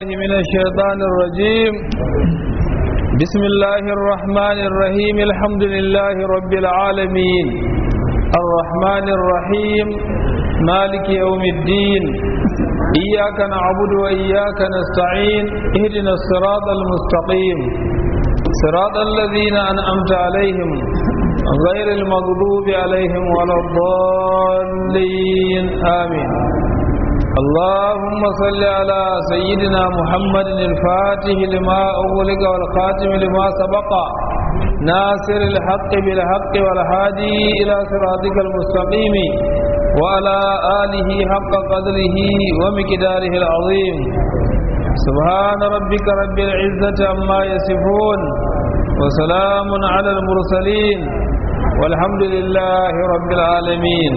من الشيطان الرجيم بسم الله الرحمن الرحيم الحمد لله رب العالمين الرحمن الرحيم مالك يوم الدين إياك نعبد وإياك نستعين اهدنا الصراط المستقيم صراط الذين أنعمت عليهم غير المغضوب عليهم ولا الضالين آمين اللهم صل على سيدنا محمد الفاتح لما أغلق والخاتم لما سبق ناصر الحق بالحق والهادي إلى صراطك المستقيم وعلى آله حق قدره ومقداره العظيم سبحان ربك رب العزة عما يصفون وسلام على المرسلين والحمد لله رب العالمين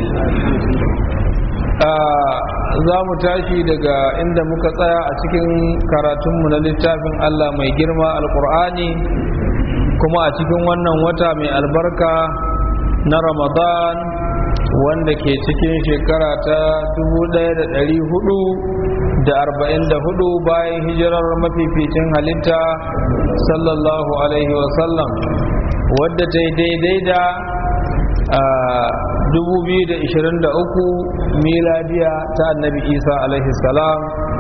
za mu tashi daga inda muka tsaya a cikin karatunmu na littafin Allah mai girma alkur'ani kuma a cikin wannan wata mai albarka na ramadan wanda ke cikin shekara ta 1444 bayan hijirar mafificin halitta sallallahu alaihi wasallam wadda ta yi daidai da 2023 miladiya ta annabi isa alaihi salam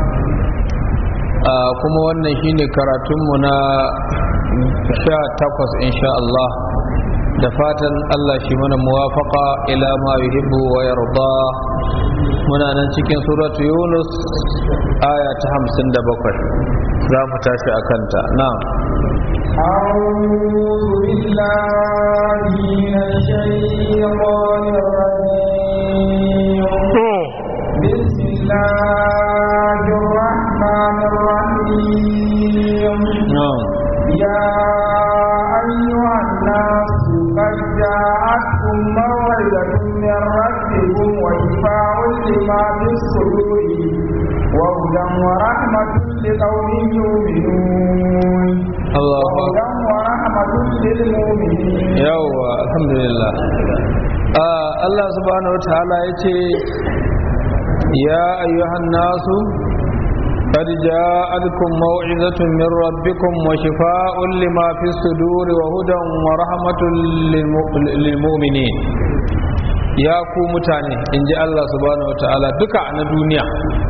kuma wannan shine karatunmu na 18 insha Allah da fatan Allah shi mana muwafaka ila ma yuhibbu wa yarda muna nan cikin suratu yunus aya ta 57 za mu tashi a kanta na'am أعوذ بالله من الشيطان الرجيم بسم الله الرحمن الرحيم يا أيها الناس قد جاءتكم موعظة من ربكم وشفاء لما في الصدور وهدى ورحمة لقوم يؤمنون الله وهدى ورحمة للمؤمنين yawwa alhamdulillah Allah subhanahu wataala ya ce ya ayyuhan nasu قد جاءتكم موعظة من ربكم وشفاء لما في الصدور وهدى ورحمة للمؤمنين يا ku mutane in ji Allah subhanahu wa ta'ala duka na duniya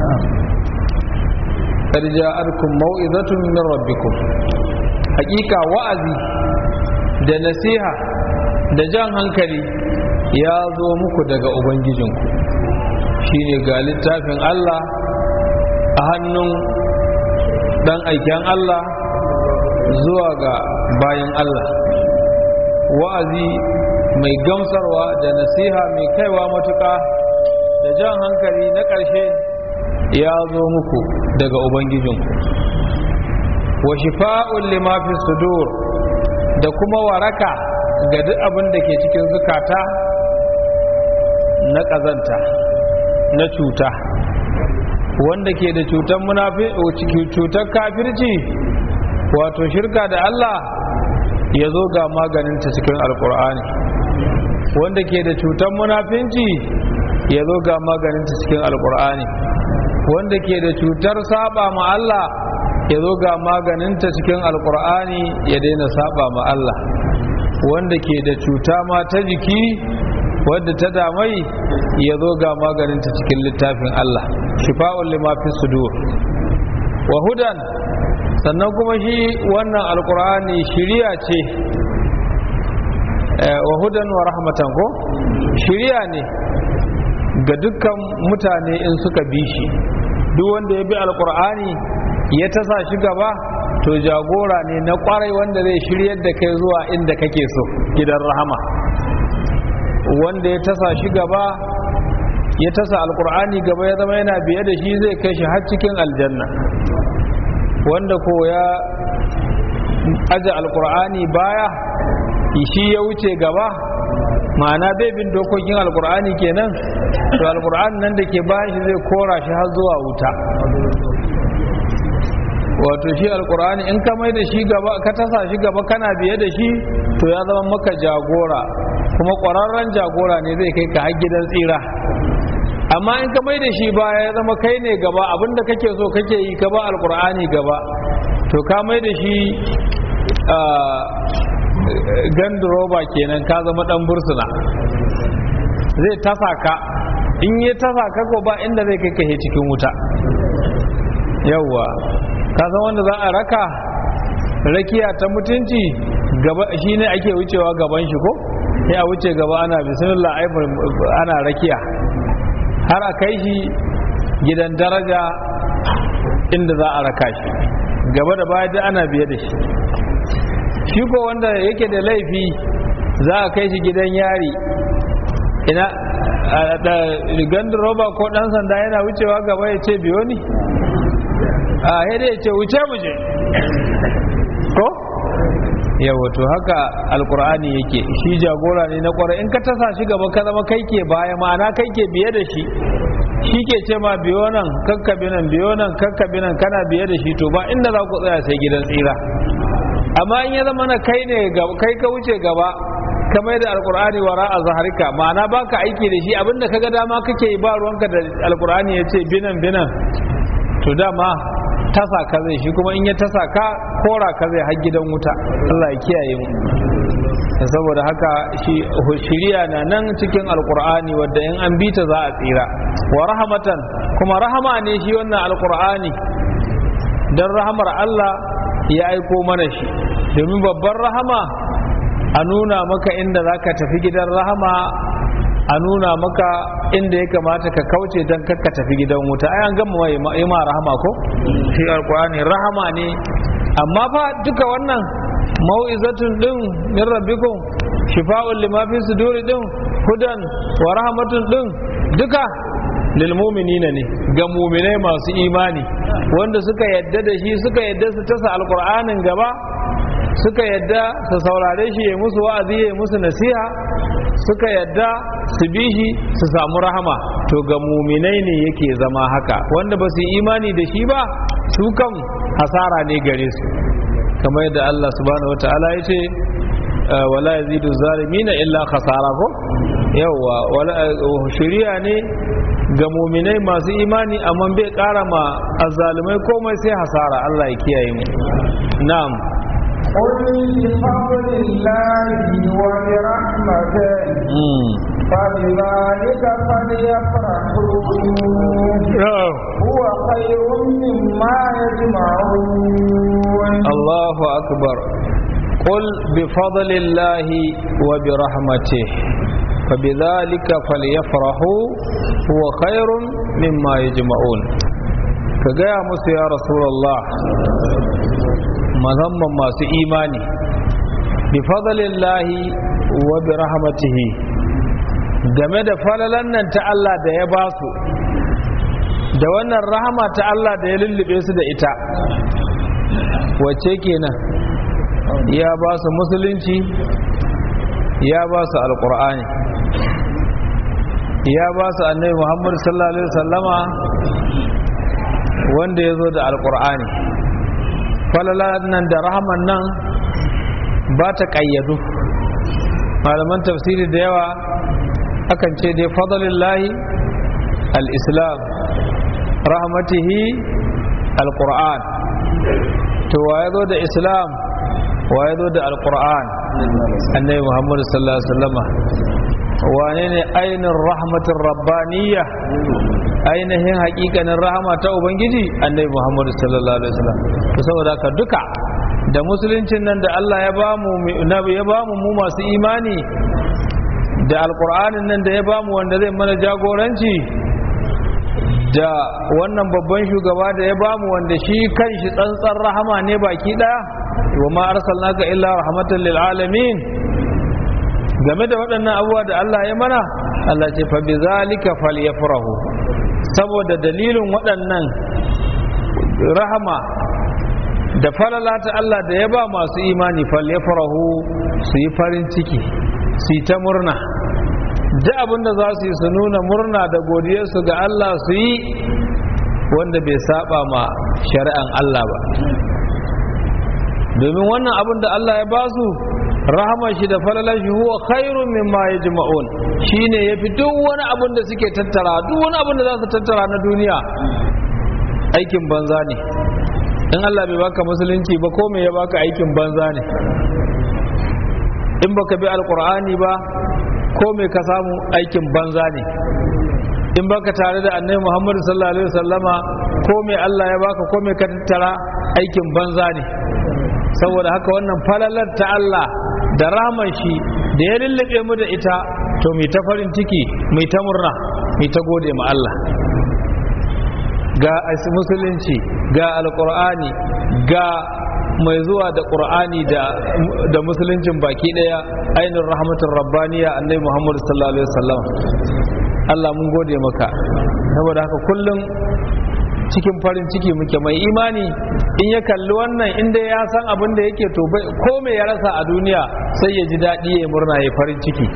قد جاءتكم موعظة من ربكم hakika wa'azi da nasiha da jan hankali ya zo muku daga ubangijinku shine ga littafin Allah a hannun dan aiken Allah zuwa ga bayan Allah wa'azi mai gamsarwa da nasiha mai kaiwa matuƙa da jan hankali na ƙarshe ya zo muku daga ubangijinku wa shifa'un lima fi sudur da kuma waraka ga duk abin da ke cikin zukata na ƙazanta na cuta wanda ke da cutar munafi cutar kafirci wato shirka da Allah ya zo ga maganinta cikin alkur'ani wanda ke da cutar munafinci ya zo ga maganinta cikin alkur'ani wanda ke da cutar saba ma Allah ya zo ga maganinta cikin alkur'ani ya daina saba ma Allah wanda ke da cuta ma ta jiki wadda ta damai ya zo ga maganinta cikin littafin Allah shifa'un lima fi sudur wa hudan sannan kuma shi wannan alkur'ani shiriya ce wa hudan wa rahmatan ko shiriya ne ga dukkan mutane in suka bi shi duk wanda ya bi alkur'ani ya tasa shi gaba to jagora ne na kwarai wanda zai shiryar da kai zuwa inda kake so gidan rahama wanda ya tasa shi gaba ya tasa alkur'ani gaba ya zama yana biye da shi zai kai shi har cikin aljanna wanda ko ya aje alkur'ani baya shi ya wuce gaba ma'ana bai bin dokokin alkur'ani kenan to alkur'ani nan da ke bayan shi zai kora shi har zuwa wuta wato shi alkur'ani in ka mai da shi gaba ka tasa shi gaba kana biye da shi to ya zama maka jagora kuma ƙwararren jagora ne zai kai ka har gidan tsira amma in ka mai da shi baya ya zama kai ne gaba abinda kake so kake yi ka ba alkur'ani gaba to ka mai da shi ganduroba kenan ka zama dan bursuna zai tasa ka in yi tasa ka ko ba inda zai kai kai cikin wuta yawwa ka san wanda za a raka rakiya ta mutunci gaba shine ake wucewa gaban shi ko sai a wuce gaba ana bismillah ana rakiya har a kai shi gidan daraja inda za a raka shi gaba da baya da ana biye da shi shi ko wanda yake da laifi za a kai shi gidan yari ina da gandun roba ko dan sanda yana wucewa gaba ya ce biyo ni a yadda ya ce wuce mu je ko yawa to haka alkur'ani yake shi jagora ne na kwarai in ka tasa shi gaba ka zama kai ke baya ma'ana kai ke biye da shi shi ke ce ma biyo nan kakkabi nan biyo nan kakkabi nan kana biye da shi to ba inda za ku tsaya sai gidan tsira amma in ya zama na kai ne kai ka wuce gaba ka mai da alkur'ani wara a zaharika ma'ana baka aiki da shi abinda kaga dama kake yi ba ruwanka da alkur'ani ya ce binan binan to dama tasa ka zai shi kuma in ya tasa ka kora ka zai har gidan wuta Allah ya kiyaye mu saboda haka shi shiriya na nan cikin alkur'ani wadda in an bi ta za a tsira wa rahmatan kuma rahama ne shi wannan alkur'ani dan rahamar Allah ya aiko mana shi domin babban rahama a nuna maka inda za ka tafi gidan rahama a nuna maka inda ya kamata ka kauce don ka tafi gidan wuta ai an gama mai ma rahama ko shi alkur'ani rahama ne amma fa duka wannan mau'izatun din min rabbikum shifa'un lima fi suduri din hudan wa rahmatun din duka lil mu'minina ne ga mu'minai masu imani wanda suka yadda da shi suka yadda su tasa alkur'anin gaba suka yadda su saurare shi ya musu wa'azi ya musu nasiha suka yadda su bi shi su samu rahama to ga muminai ne yake zama haka wanda ba su yi imani da shi ba su kan hasara ne gare su kamar yadda Allah subhanahu wata'ala ya ce wala yazidu zalimina illa khasara ko yawa wala shari'a ne ga muminai masu imani amma bai kara ma azzalumai komai sai hasara Allah ya kiyaye mu na'am قل بفضل الله وبرحمته فبذلك فليفرحوا هو خير مما يجمعون الله أكبر قل بفضل الله وبرحمته فبذلك فليفرحوا هو خير مما يجمعون كجاء موسى يا رسول الله musamman masu imani bi fadlillahi wa bi rahmatihi game da falalan nan ta Allah da ya ba su da wannan rahama ta Allah da ya lullube su da ita wace kenan ya ba su musulunci ya ba su alkur'ani ya ba su annabi muhammadu sallallahu alaihi wasallama wanda ya zo da alkur'ani falala nan da rahaman nan ba ta ƙayyadu malaman tafsiri da yawa akan ce dai fadlillahi al-islam rahmatihi al-qur'an to wa ya zo da islam wa ya zo da al-qur'an annabi muhammad sallallahu alaihi wasallama wane ne ainihin rahmatin rabbaniyya ainihin hakikanin rahama ta ubangiji annabi muhammadu sallallahu alaihi wasallam to saboda haka duka da musuluncin nan da Allah ya ba mu ya ba mu mu masu imani da alqur'anin nan da ya ba mu wanda zai mana jagoranci da wannan babban shugaba da ya ba mu wanda shi kanshi tsantsan rahama ne baki daya wa ma arsalnaka illa rahmatan lil alamin game da waɗannan abubuwa da Allah ya mana Allah ce fa bi zalika falyafrahu saboda dalilin waɗannan rahama da falala ta Allah da ya ba masu imani falyafrahu su yi farin ciki su yi ta murna duk abin da za su yi su nuna murna da godiyarsu ga Allah su yi wanda bai saba ma shari'an Allah ba domin wannan abin da Allah ya ba su rahama shi da falalar shi huwa khairun mimma yajma'un shine yafi duk wani abin da suke tattara duk wani abin da za su tattara na duniya aikin banza ne in Allah bai baka musulunci ba ko me ya baka aikin banza ne in baka bi alqur'ani ba ko me ka samu aikin banza ne in baka tare da annabi Muhammad sallallahu alaihi wasallama ko me Allah ya baka ko me ka tattara aikin banza ne saboda haka wannan falalar ta Allah da raman shi da ya lullube mu da ita to mai ta farin ciki mai ta murna mai ta gode ma Allah ga musulunci ga alkur'ani ga mai zuwa da ƙur'ani da musuluncin baki ɗaya ainihin rahmatin rabbaniya annai muhammadu sallallahu alaihi wasallam Allah mun gode maka saboda haka kullum cikin farin ciki muke mai imani in ya kalli wannan inda ya san abin da yake to ko me ya rasa a duniya sai ya ji daɗi ya murna ya farin ciki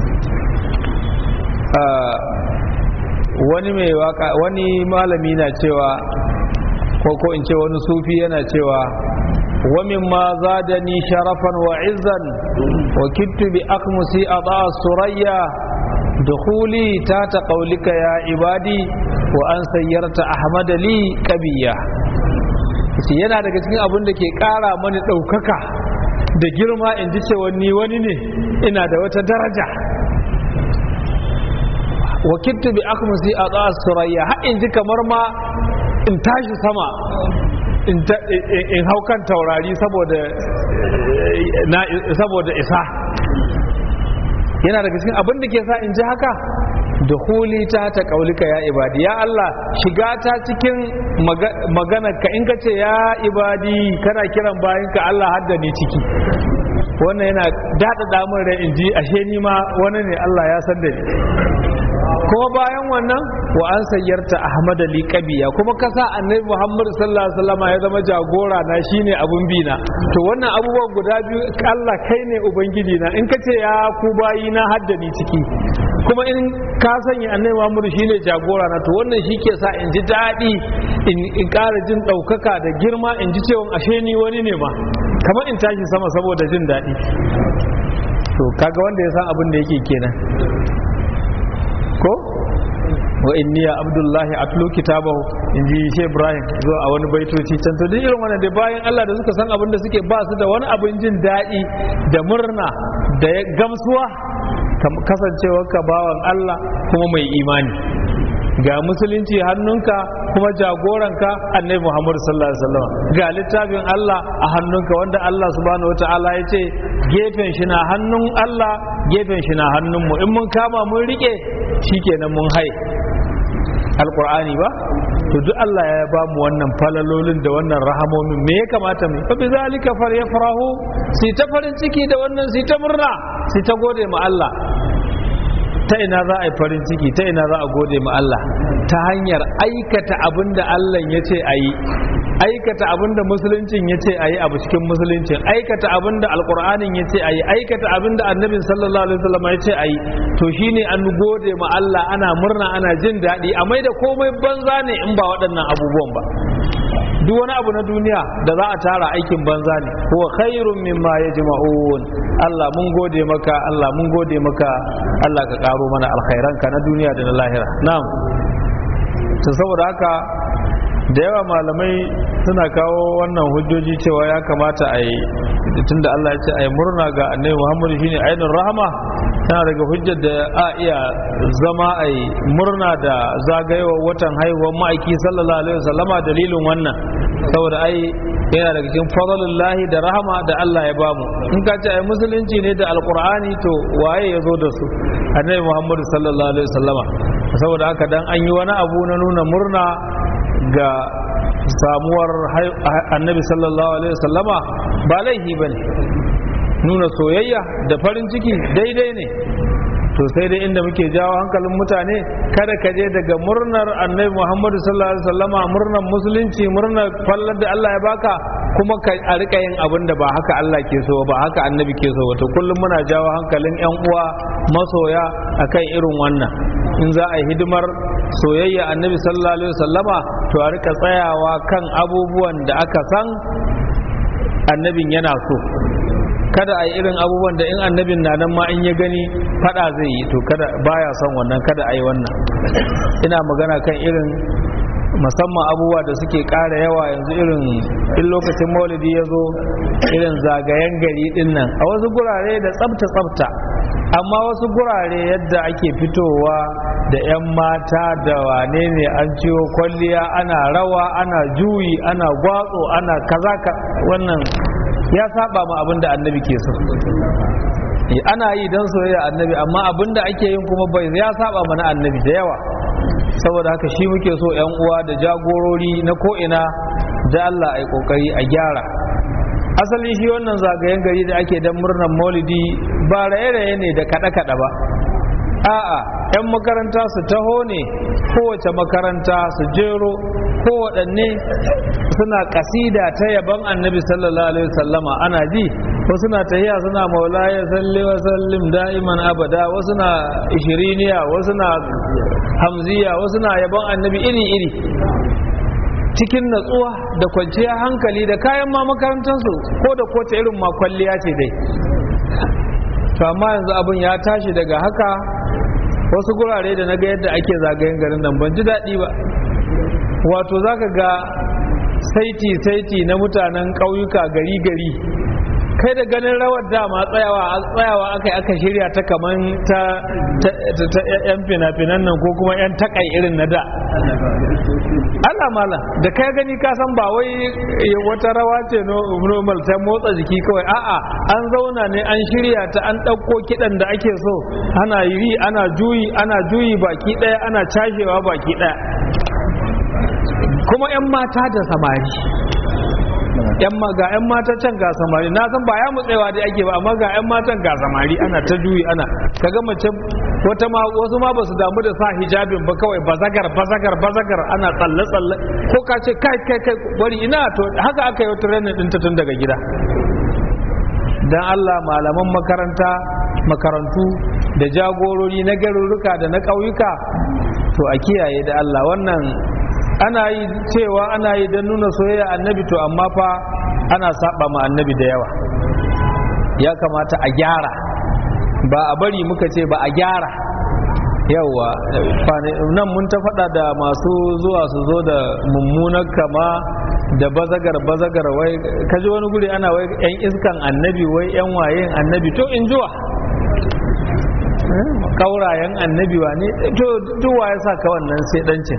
wani mai waka wani malami na cewa ko ko in ce wani sufi yana cewa wamin ma zadani sharafan wa izzan wa kittu bi akmusi ada surayya dukhuli ta ta qaulika ya ibadi wa an sayyarta ahmad li kabiya shi yana daga cikin abin da ke kara mani ɗaukaka da girma in ji cewa ni wani ne ina da wata daraja wakiltu bi akmusi a tsawar surayya har in ji kamar ma in tashi sama in hau kan taurari saboda isa yana daga cikin abin da ke sa in ji haka da huli ta ta kaulika ya ibadi ya Allah shiga ta cikin maganar ka in ka ce ya ibadi kana kiran bayan ka Allah hadda ni ciki wannan yana daɗa damar da in ji ashe ni ma wani ne Allah ya san da ni kuma bayan wannan wa an sayyarta Ahmad Ali Kabiya kuma ka sa Annabi Muhammad sallallahu alaihi wasallam ya zama jagora na shine abun bi na to wannan abubuwan guda biyu Allah kai ne ubangiji na in ka ce ya ku bayi na hadda ni ciki kuma in ka sanya Annabi Muhammad shine jagora na to wannan shi ke sa in ji daɗi in ƙara jin ɗaukaka da girma in ji cewa ashe ni wani ne ma kamar in tashi sama saboda jin daɗi to kaga wanda ya san abin da yake kenan ko wa inni ya abdullahi atlu kitabahu in ji shi ibrahim zuwa a wani baitoci can to duk irin wannan da bayan Allah da suka san abin da suke ba su da wani abin jin daɗi da murna da gamsuwa kasancewar ka bawan Allah kuma mai imani ga musulunci hannunka kuma jagoranka annabi Muhammad sallallahu alaihi wasallam ga littafin Allah a hannunka wanda Allah subhanahu wataala ya ce gefen shi na hannun Allah gefen shi na hannun mu in mun kama mun rike shikenan mun hai alqur'ani ba to duk Allah ya ba mu wannan falalolin da wannan rahamomin me ya kamata mu fa bizalika faryafrahu sai ta farin ciki da wannan sai ta murna sai ta gode ma Allah ta ina za a yi farin ciki ta ina za a gode ma Allah ta hanyar aikata abin da Allah ya ce a yi aikata abin da musuluncin ya ce a yi abu cikin musuluncin aikata abin da alkur'anin ya ce a yi aikata abin da annabin sallallahu alaihi wasallam ya ce a yi to shine an gode ma Allah ana murna ana jin daɗi a mai da komai banza ne in ba waɗannan abubuwan ba duk wani abu na duniya da za a tara aikin banza ne huwa khairun mimma yajma'un Allah mun gode maka Allah mun gode maka Allah ka karo mana alkhairanka na duniya da na lahira na'am to saboda haka da yawa malamai suna kawo wannan hujjoji cewa ya kamata a yi tunda Allah ya ce a yi murna ga annabi Muhammadu shine ainihin rahama tana daga hujjar da a iya zama a yi murna da zagayewar watan haihuwar ma'aiki sallallahu alaihi wasallama dalilin wannan saboda ai yana daga cikin fadlullahi da rahama da Allah ya bamu in ka ce ai musulunci ne da alqur'ani to waye ya zo da su annabi Muhammadu sallallahu alaihi wasallama saboda haka dan an yi wani abu na nuna murna ga samuwar annabi sallallahu alaihi wasallama ba laifi bane nuna soyayya da farin ciki daidai ne to sai dai inda muke jawo hankalin mutane kada ka je daga murnar annabi muhammadu sallallahu alaihi wasallama murnar musulunci murnar fallar da Allah ya baka kuma ka a rika yin abin da ba haka Allah ke so ba haka annabi ke so to kullum muna jawo hankalin yan uwa masoya akan irin wannan in za a yi hidimar soyayya annabi sallallahu alaihi wasallama to a rika tsayawa kan abubuwan da aka san annabin yana so kada a yi irin abubuwan da in annabin na nan ma in ya gani fada zai yi to kada baya son wannan kada a yi wannan ina magana kan irin musamman abubuwa da suke ƙara yawa yanzu irin in lokacin maulidi ya zo irin zagayen gari din nan a wasu gurare da tsabta tsabta amma wasu gurare yadda ake fitowa da 'yan mata da wane ne an ciwo kwalliya ana rawa ana juyi ana gwatso ana kaza wannan ya saba ma abin da annabi ke so ana yi don soyayya annabi amma abin da ake yin kuma bai ya saba mana annabi da yawa saboda haka shi muke so 'yan uwa da jagorori na ko'ina da Allah a yi kokari a gyara asalin shi wannan zagayen gari da ake don murnar maulidi ba raye-raye ne da kaɗe-kaɗe ba a'a 'yan makaranta su taho ne kowace makaranta su jero kowaɗanne suna kasida ta yaban annabi sallallahu alaihi wasallama ana ji wasu na tahiya suna maulaya salli wa sallim da'iman abada wasu na ishiriniya wasu na hamziya wasu na yaban annabi iri-iri cikin natsuwa da kwanciyar hankali da kayan ma makarantarsu ko da kowace irin makwalliya ce dai to amma yanzu abin ya tashi daga haka wasu gurare da na ga yadda ake zagayen garin nan ban ji daɗi ba wato za ka ga saiti-saiti na mutanen ƙauyuka gari-gari kai da ganin rawar dama tsayawa tsayawa aka yi aka shirya ta kaman ta yan fina-finan nan ko kuma yan takai irin na da Allah mala da kai gani ka san ba wai wata rawa ce normal ta motsa jiki kawai a'a an zauna ne an shirya ta an ɗauko kiɗan da ake so ana yi ana juyi ana juyi baki ɗaya ana cashewa baki ɗaya kuma 'yan mata da samari yan ga yan matan can ga samari na san ba ya mutsewa dai ake ba amma ga yan matan ga samari ana ta juyi ana kaga mace wata ma wasu ma ba su damu da sa hijabin ba kawai bazagar bazagar bazagar ana tsalle tsalle ko ka ce kai kai kai bari ina to haka aka yi training din ta tun daga gida dan Allah malaman makaranta makarantu da jagorori na garuruka da na ƙauyuka to a kiyaye da Allah wannan ana yi cewa ana yi don nuna soyayya annabi to amma fa ana saba ma annabi da yawa ya kamata a gyara ba a bari muka ce ba a gyara yawa nan mun ta faɗa da masu zuwa su zo da mummunar kama da bazagar bazagar wai kaji wani guri ana wai yan iskan annabi wai yan wayen annabi to in juwa kaurayen annabi wa ne to duwa ya sa ka wannan sai dancin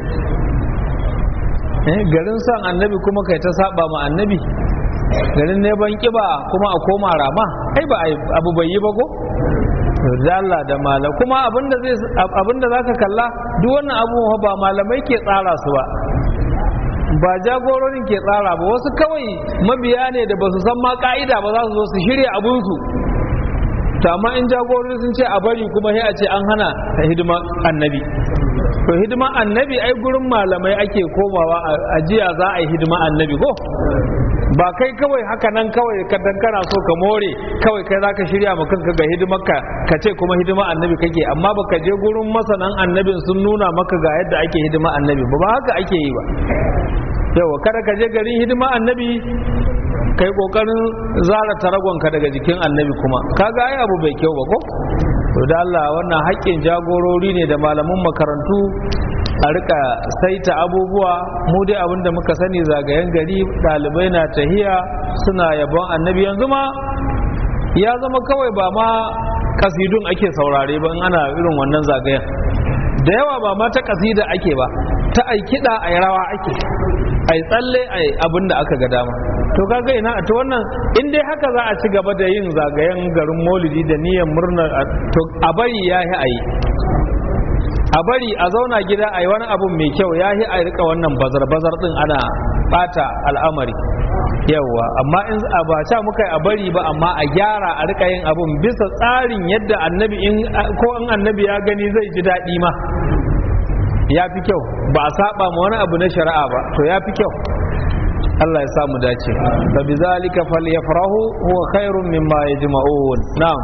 garin son annabi kuma kai ta saba ma annabi garin neman kiba kuma a koma rama ai ba abu bai yi ba ko da Allah da mala kuma abinda zai abinda zaka kalla duk wannan abubuwa ba malamai ke tsara su ba ba jagororin ke tsara ba wasu kawai mabiya ne da ba su san ma ka'ida ba za su zo su shirya abunsu to amma in jagorori sun ce a bari kuma sai a ce an hana hidima annabi to hidima annabi ai gurin malamai ake komawa a jiya za a yi hidima annabi ko ba kai kawai haka nan kawai kadan kana so ka more kawai kai zaka shirya ma kanka ga hidimarka ka ce kuma hidima annabi kake amma baka je gurin masanan annabin sun nuna maka ga yadda ake hidima annabi ba ba haka ake yi ba yawa kada ka je garin hidima annabi kai kokarin zara taragonka daga jikin annabi kuma kaga ai abu bai kyau ba ko to da Allah wannan haƙƙin jagorori ne da malaman makarantu a rika saita abubuwa mu dai abinda muka sani zagayen gari ɗalibai na tahiya suna yabon annabi yanzu ma ya zama kawai ba ma kasidun ake saurare ba in ana irin wannan zagayen da yawa ba ma ta kasida ake ba ta ai kiɗa ai rawa ake ai tsalle ai abin da aka ga dama to kaga ina to wannan in dai haka za a ci gaba da yin zagayen garin maulidi da niyyar murnar to a bari ya yi a yi a bari a zauna gida a yi wani abu mai kyau ya yi a rika wannan bazar-bazar din ana bata al'amari yawwa amma in a ba ca muka a bari ba amma a gyara a rika yin abun bisa tsarin yadda annabi in ko in annabi ya gani zai ji daɗi ma ya fi kyau ba a saba ma wani abu na shari'a ba to ya fi kyau Allah ya samu dace fa bizalika falyafrahu huwa khairun mimma yajma'un na'am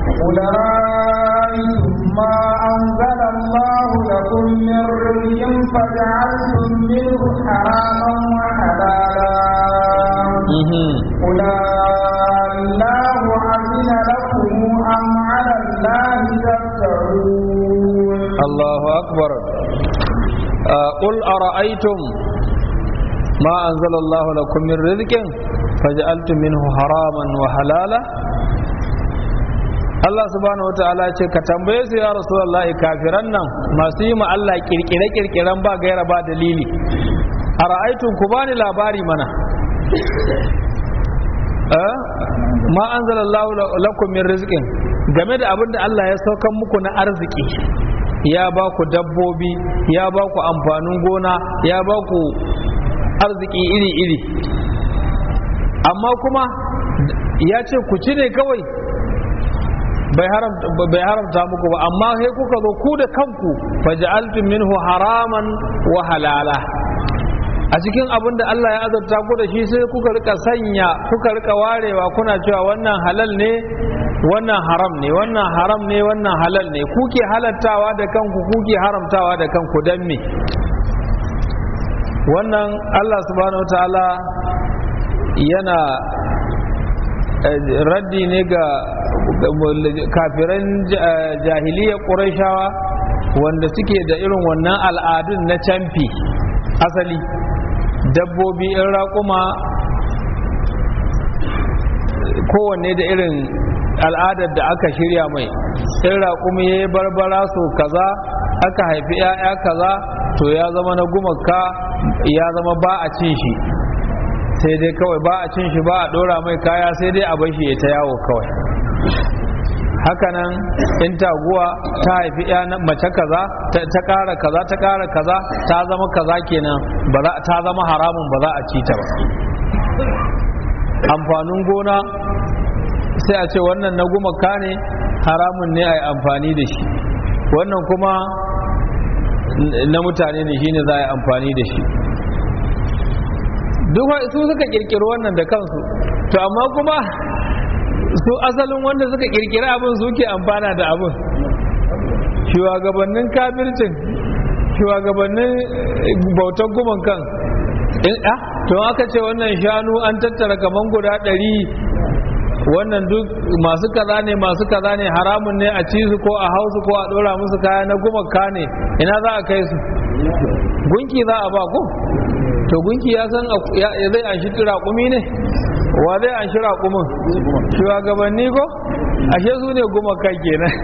أولئكم ما أنزل الله لكم من رزق فجعلتم منه حراما وحلالا قل الله qul ara'aytum ma anzalallahu lakum min rizqin faj'altum minhu haraman wa halala Allah subhanahu wa ta'ala ce ka tambaye su ya Rasulullah kafiran nan masu yi ma Allah kirkire kirkiren ba gaira ba dalili a ra'aitun ku bani labari mana ma anzalallahu lakum min rizqin game da abin da Allah ya saukan muku na arziki ya ba ku dabbobi ya ba ku amfanin gona ya ba ku arziki iri-iri amma kuma ya ce ku ci ne kawai bai haramta muku ba amma sai kuka zo ku da kanku faja'altum minhu haraman wa halala a cikin abin da Allah ya azabta ku da shi sai kuka rika sanya kuka rika warewa kuna cewa wannan halal ne wannan haram ne wannan haram ne wannan halal ne kuke halattawa da kanku kuke haramtawa da kanku dan me wannan Allah subhanahu ta'ala yana raddi ne ga kafiran jahiliya ƙurashawa wanda suke da irin wannan al'adun na camfi asali dabbobi in raƙuma kowanne da irin al'adar da aka shirya mai in raƙumi ya yi barbara so kaza aka haifi 'ya'ya kaza to ya zama na gumaka ya zama ba a cin shi sai dai kawai ba a cin shi ba a ɗora mai kaya sai dai a bashi ya ta yawo kawai hakanan in taguwa ta haifi ya mace kaza ta ƙara kaza ta ƙara kaza ta zama kaza kenan ta zama haramun ba za a ci ta ba amfanin gona sai a ce wannan na gumaka ne haramun ne a yi amfani da shi wannan kuma na mutane ne shine za a yi amfani da shi duk su suka kirkiri wannan da kansu to amma kuma su asalin wanda suka kirkiri abin suke amfana da abin shugabannin kafircin shugabannin bautan guman kan in a to aka ce wannan shanu an tattara kaman guda ɗari wannan duk masu kaza ne masu kaza ne haramun ne a ci su ko a hausu ko a ɗora musu kaya na gumaka ne ina za a kai su gunki za a ba ko to gunki ya san zai an shi raƙumi ne wa zai an shi raƙumin shugabanni ko ashe su ne gumaka kenan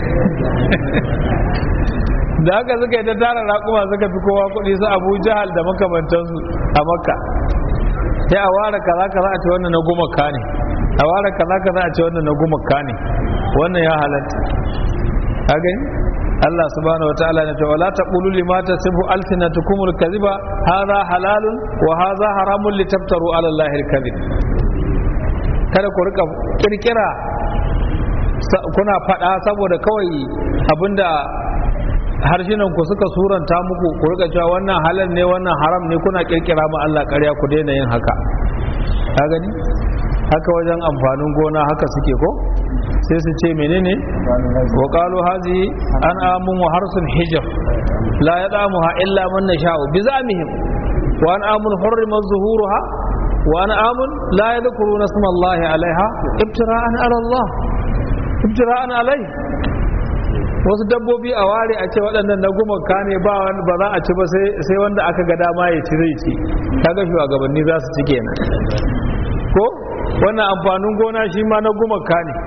da haka suka yi ta tara raƙuma suka fi kowa kuɗi su abu jahal da makamantansu a makka sai a ware kaza kaza a ce wannan na gumaka ne a ware kaza kaza a ce wannan na gumaka ne wannan ya halatta ka gani Allah subhanahu wataala ne to wala taqulu lima tasifu alsinatukum alkaziba hadha halalun wa hadha haramun litaftaru ala allahi alkazib kada ku rika kirkira kuna fada saboda kawai abinda harshenan ku suka suranta muku ku rika cewa wannan halal ne wannan haram ne kuna kirkira ma Allah ƙarya ku daina yin haka ka gani haka wajen amfanin gona haka suke ko sai su ce menene wa qalu hazi an amun wa harsun hijr la yadamuha illa man nasha'u bi zamihim wa an amun hurrimat zuhuruha wa an amun la yadhkuruna isma Allah alaiha ibtira'an ala Allah ibtira'an alai wasu dabbobi a ware a ce waɗannan na gumaka ne ba ba za a ci ba sai wanda aka ga dama ya ci zai ci kaga shugabanni za su ci kenan ko wannan amfanin gona shi ma na gumaka ne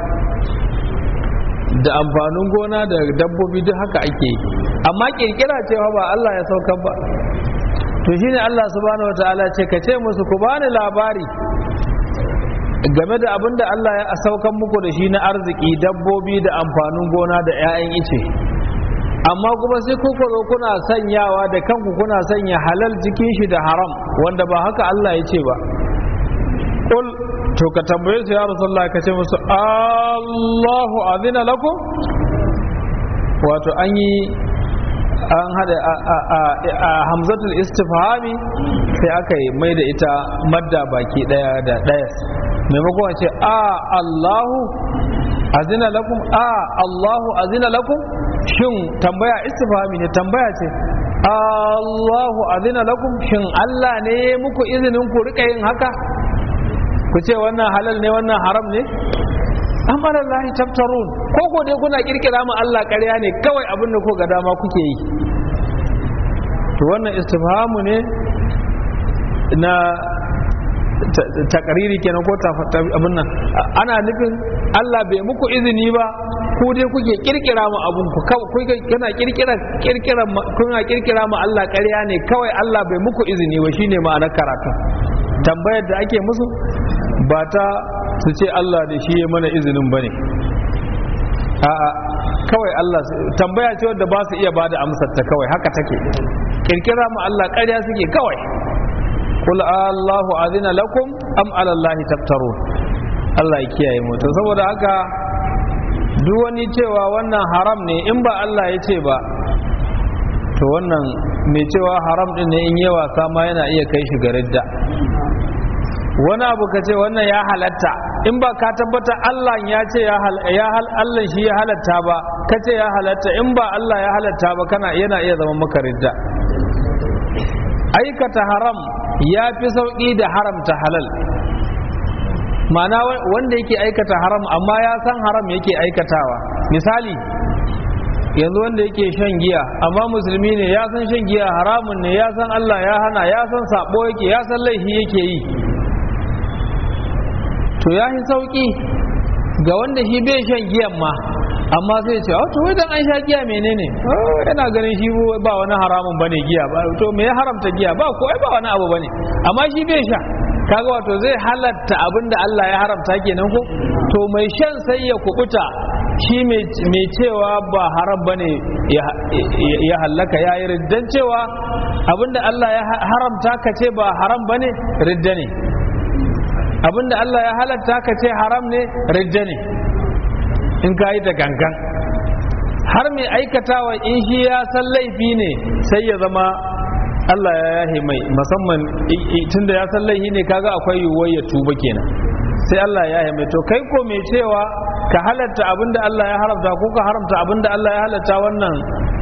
da amfanin gona da dabbobi duk haka ake yi amma kirkira cewa ba Allah ya saukar ba to shine Allah subhanahu wataala ce ka ce musu ku bani labari game da abin da Allah ya saukan muku da shi na arziki dabbobi da amfanin gona da 'ya'yan ice amma kuma sai kuka zo kuna sanyawa da kanku kuna sanya halal jikin shi da haram wanda ba haka Allah ya ce ba Kul to ka tambaye su ya Rasulullah ka ce musu Allahu azina lakum wato an yi an hada a hamzatul istifhami sai aka yi mai da ita madda baki daya da daya maimakon a ce a Allahu azina lakum a Allahu azina lakum shin tambaya istifhami ne tambaya ce Allahu azina lakum shin Allah ne muku izinin ku rika yin haka ku ce wannan halal ne wannan haram ne amma lahi taftarun ko ko dai kuna kirkira mu Allah ƙarya ne kawai abin da ko ga dama kuke yi to wannan istifhamu ne na takariri kenan ko abin nan ana nufin Allah bai muku izini ba ku dai kuke kirkira mu abun ku kuke kana kirkira kirkira kuna kirkira mu Allah ƙarya ne kawai Allah bai muku izini ba shine ma'anar karatu tambayar da ake musu ba ta su ce Allah da shi ya mana izinin bane a'a kawai Allah tambaya ce wadda ba su iya bada amsar ta kawai haka take kirkira mu Allah ƙarya suke kawai qul Allahu azina lakum am ala Allah taftarun Allah ya kiyaye mu to saboda haka duk wani cewa wannan haram ne in ba Allah ya ce ba to wannan mai cewa haram din ne in yi wasa ma yana iya kai shi ga ridda wani abu ka ce wannan ya halatta in ba ka tabbata Allah ya ce ya hal Allah shi ya halatta ba ka ce ya halatta in ba Allah ya halatta ba kana yana iya zama maka ridda aikata haram ya fi sauƙi da haramta halal ma'ana wanda yake aikata haram amma ya san haram yake aikatawa misali yanzu wanda yake shan giya amma musulmi ne ya san shan giya haramun ne ya san Allah ya hana ya san sabo yake ya san laifi yake yi to ya fi sauƙi ga wanda shi bai shan giyan ma amma sai ce to wai dan an sha giya menene yana ganin shi ba wani haramun bane giya ba to me ya haramta giya ba ko ai ba wani abu bane amma shi bai sha kaga wato zai halatta abinda Allah ya haramta kenan ko to mai shan sai ya kubuta shi mai cewa ba haram bane ya hallaka ya yi riddan cewa abinda Allah ya haramta ka ce ba haram bane ridda ne abinda Allah ya halatta ka ce haram ne ridda ne in ka yi da gangan har mai aikatawa in shi ya san laifi ne sai ya zama Allah ya yahe mai musamman tunda ya san laifi ne kaga akwai yiwuwar ya tuba kenan sai Allah ya yahe mai to kai ko mai cewa ka halatta abinda Allah ya haramta ko ka haramta abinda Allah ya halatta wannan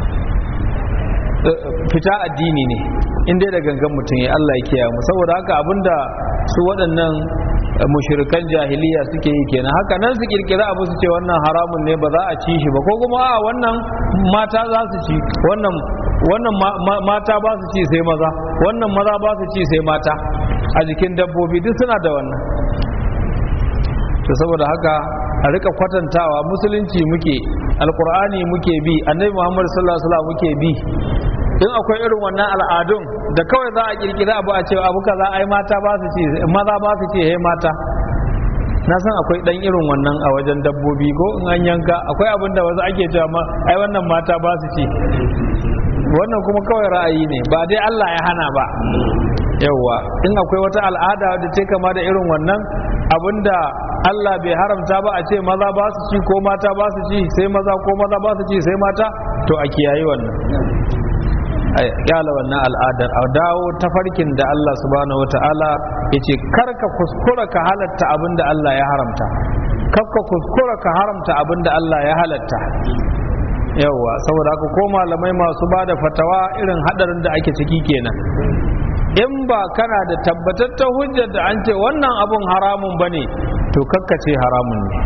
fita addini ne in dai da gangan mutum ya Allah ya kiyaye mu saboda haka abinda su waɗannan mushrikan jahiliya suke yi kenan haka nan su kirkira abu su ce wannan haramun ne ba za a ci shi ba ko kuma a wannan mata za su ci wannan wannan mata ba su ci sai maza wannan maza ba su ci sai mata a jikin dabbobi duk suna da wannan to saboda haka a rika kwatantawa musulunci muke alkur'ani muke bi annabi muhammad sallallahu alaihi wasallam muke bi in akwai irin wannan al'adun da kawai za a kirkira abu a cewa abu kaza ai mata ba su ci maza ba su ci hey mata na san akwai dan irin wannan a wajen dabbobi ko in an yanka akwai abin da wasu ake cewa ma ai wannan mata ba su ci wannan kuma kawai ra'ayi ne ba dai Allah ya hana ba yawwa in akwai wata al'ada da ce kama da irin wannan abinda Allah bai haramta ba a ce maza ba su ci ko mata ba su ci sai maza ko maza ba su ci sai mata to a kiyayi wannan a kyala wannan al'adar a dawo ta farkin da Allah subhanahu wata'ala ya ce karka kuskura ka halatta abin da Allah ya haramta karka kuskura ka haramta abin da Allah ya halatta yauwa saboda haka ko malamai masu ba da fatawa irin hadarin da ake ciki kenan in ba kana da tabbatattar hujjar da an ce wannan abun haramun bane to kakkace haramun ne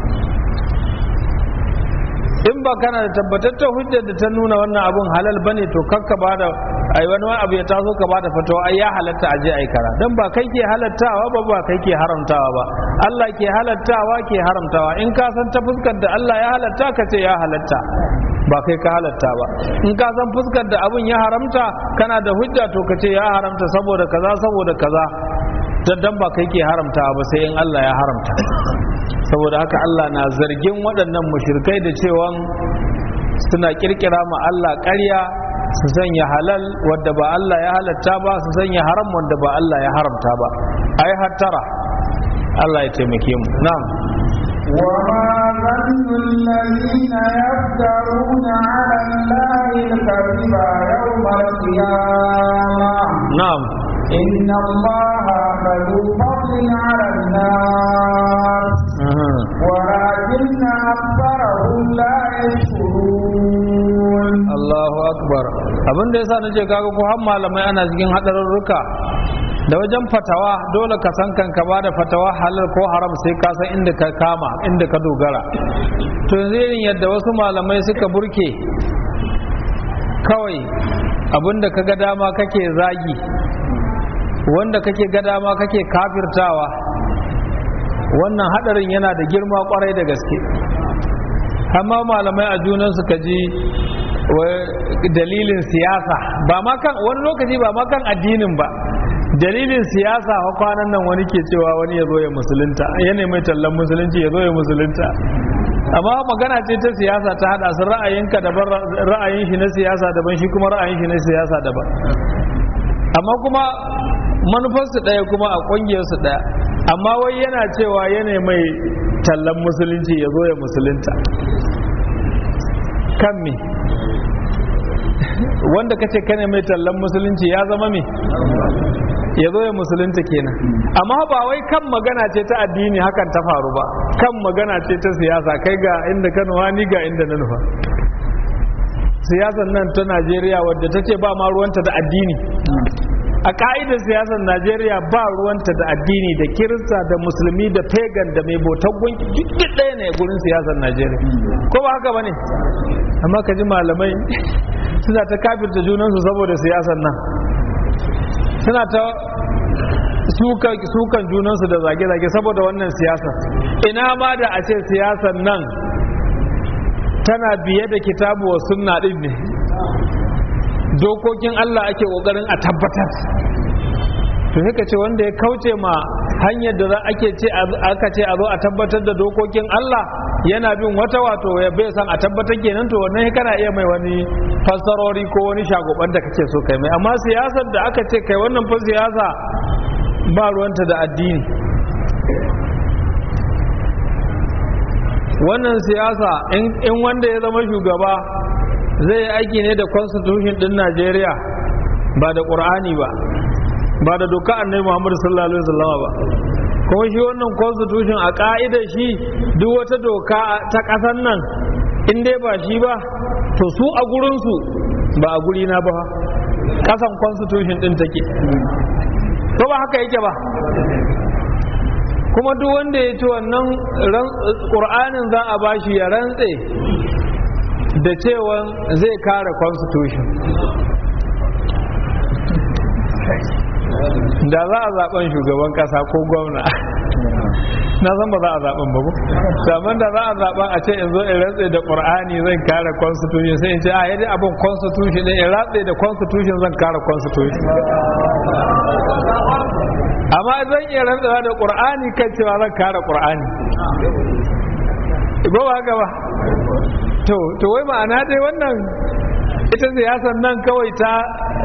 in ba kana da tabbatattar hujjar da ta nuna wannan abun halal bane to kakka ba da ai wani abu ya taso ka ba da fatawa ai ya halatta aje ai kara dan ba kai ke halattawa ba ba kai ke haramtawa ba Allah ke halattawa ke haramtawa in ka san ta fuskar da Allah ya halatta ka ce ya halatta ba kai ka halatta ba in ka san fuskar da abun ya haramta kana da hujja to ka ce ya haramta saboda kaza saboda kaza dan ba kai ke haramtawa ba sai in Allah ya haramta saboda haka Allah na zargin waɗannan mushrikai da cewa suna kirkira ma Allah ƙarya su sanya halal wadda ba Allah ya halatta ba su sanya haram wanda ba Allah ya haramta ba ai hattara Allah ya taimake mu na'am وما ظن الذين يفترون على الله الكذب يوم القيامة na'am إن الله لذو فضل على الناس aha. ولكن أكثرهم لا يشكرون Allahu akbar abin da yasa nace kaga ko har malamai ana cikin hadarurruka da wajen fatawa dole ka san kanka ba da fatawa halal ko haram sai ka san inda ka kama inda ka dogara to yanzu irin yadda wasu malamai suka burke kawai abinda ka ga dama kake zagi wanda kake ga dama kake kafirtawa wannan hadarin yana da girma kwarai da gaske amma malamai a junan suka ji dalilin siyasa ba ma kan wani lokaci ba ma kan addinin ba dalilin siyasa a kwanan nan wani ke cewa wani ya zo ya musulunta yana mai tallan musulunci ya zo ya musulunta amma magana ce ta siyasa ta hada su ra'ayinka daban ra'ayin shi na siyasa daban shi kuma ra'ayin shi na siyasa daban amma kuma manufarsu ɗaya kuma a ƙungiyarsu ɗaya amma wai yana cewa yana mai tallan musulunci ya zo ya musulunta kan me wanda kace kane mai tallan musulunci ya zama me ya zo ya musulunta kenan amma ba wai kan magana ce ta addini hakan ta faru ba kan magana ce ta siyasa kai ga inda ka nufa ni ga inda na nufa siyasan nan ta najeriya wadda ta ce ba ma ruwanta da addini a ka'idar siyasar najeriya ba ruwanta da addini da kirista da musulmi da pagan da mai bautar gunki duk ɗaya ne gurin siyasar najeriya ko ba haka ba ne amma ka ji malamai suna ta kafirta junansu saboda siyasar nan suna ta sukan junansu da zage-zage saboda wannan siyasar ina ma da a ce siyasar nan tana biye da kitabu wa sunna din ne dokokin Allah ake kokarin a tabbatar to haka ce wanda ya kauce ma hanyar da ake ce aka ce a zo a tabbatar da dokokin Allah yana bin wata wato ya bai san a tabbatar kenan to wannan kana iya mai wani fassarori ko wani shagoban da kake so kai mai amma siyasar da aka ce kai wannan fa siyasa ba ruwanta da addini wannan siyasa in wanda ya zama shugaba zai yi aiki ne da constitution din Najeriya ba da ƙur'ani ba ba da doka annabi Muhammadu sallallahu alaihi wasallam ba kuma shi wannan constitution a ka'ida shi duk wata doka ta ƙasar nan in dai ba shi ba to su a gurinsu ba a guri na ba ƙasan constitution din take ko ba haka yake ba kuma duk wanda ya ci wannan ƙur'anin za a bashi ya rantse da cewa zai kare constitution da za a zaben shugaban kasa ko gwamna na san ba za a zaben ba saman da za a zaben a ce in zo in rantse da qur'ani zan kare constitution sai in ce a yadda abin constitution ne in rantse da constitution zan kare constitution amma zan iya rantsewa da qur'ani kan cewa zan kare qur'ani ba ba haka ba to to wai ma'ana dai wannan ita siyasar nan kawai ta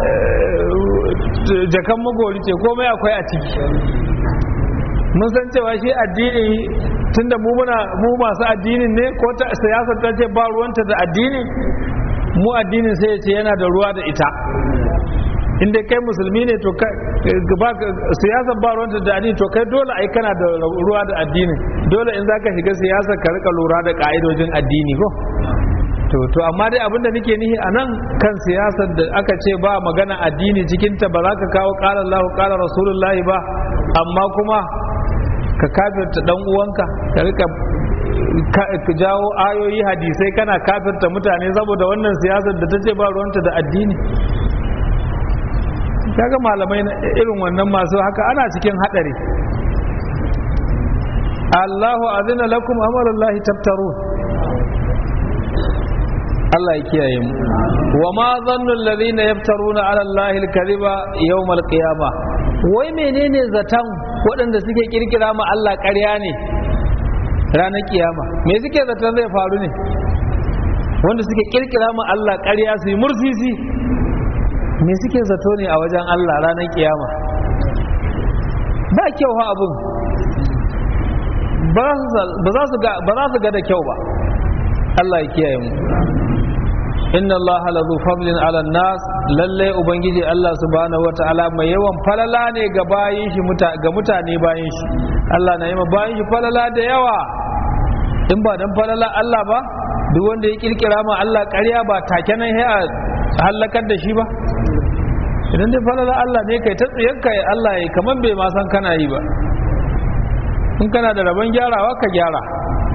jakan magori ce komai akwai a ciki mun san cewa shi addini tunda mu muna mu masu addinin ne ko ta siyasar ta ce ba ruwanta da addini mu addinin sai ya ce yana da ruwa da ita inda kai musulmi ne to siyasar ba ruwanta da addini to kai dole ai kana da ruwa da addini dole in zaka shiga siyasar ka rika lura da ka'idojin addini ko to to amma dai abinda nake nihi a nan kan siyasar da aka ce ba magana addini cikinta ba za ka kawo ƙara Allah ƙara Rasulullahi ba amma kuma ka kafirta dan uwanka ka rika ka jawo ayoyi hadisai kana kafirta mutane saboda wannan siyasar da ta ce ba ruwanta da addini kaga malamai irin wannan masu haka ana cikin hadari Allahu azina lakum amalullahi tabtarun Allah ya kiyaye mu wa ma zannu alladhina yaftaruna ala Allahi al-kadhiba yawm al-qiyamah wai menene zatan waɗanda suke kirkira ma Allah ƙarya ne ranar kiyama me suke zaton zai faru ne wanda suke kirkira ma Allah ƙarya su yi mursisi me suke zato ne a wajen Allah ranar kiyama ba kyau ha abun ba za su ga da kyau ba Allah ya kiyaye mu inna Allah lazu fadlin ala nas lalle ubangiji Allah subhanahu wataala mai yawan falala ne ga bayin shi ga mutane bayin shi Allah na yi ma bayin shi falala da yawa in ba dan falala Allah ba duk wanda ya kirkira ma Allah ƙarya ba take nan sai a halakar da shi ba idan dai falala Allah ne kai ta tsiyanka ya Allah ya kaman bai ma san kana yi ba in kana da rabon gyarawa ka gyara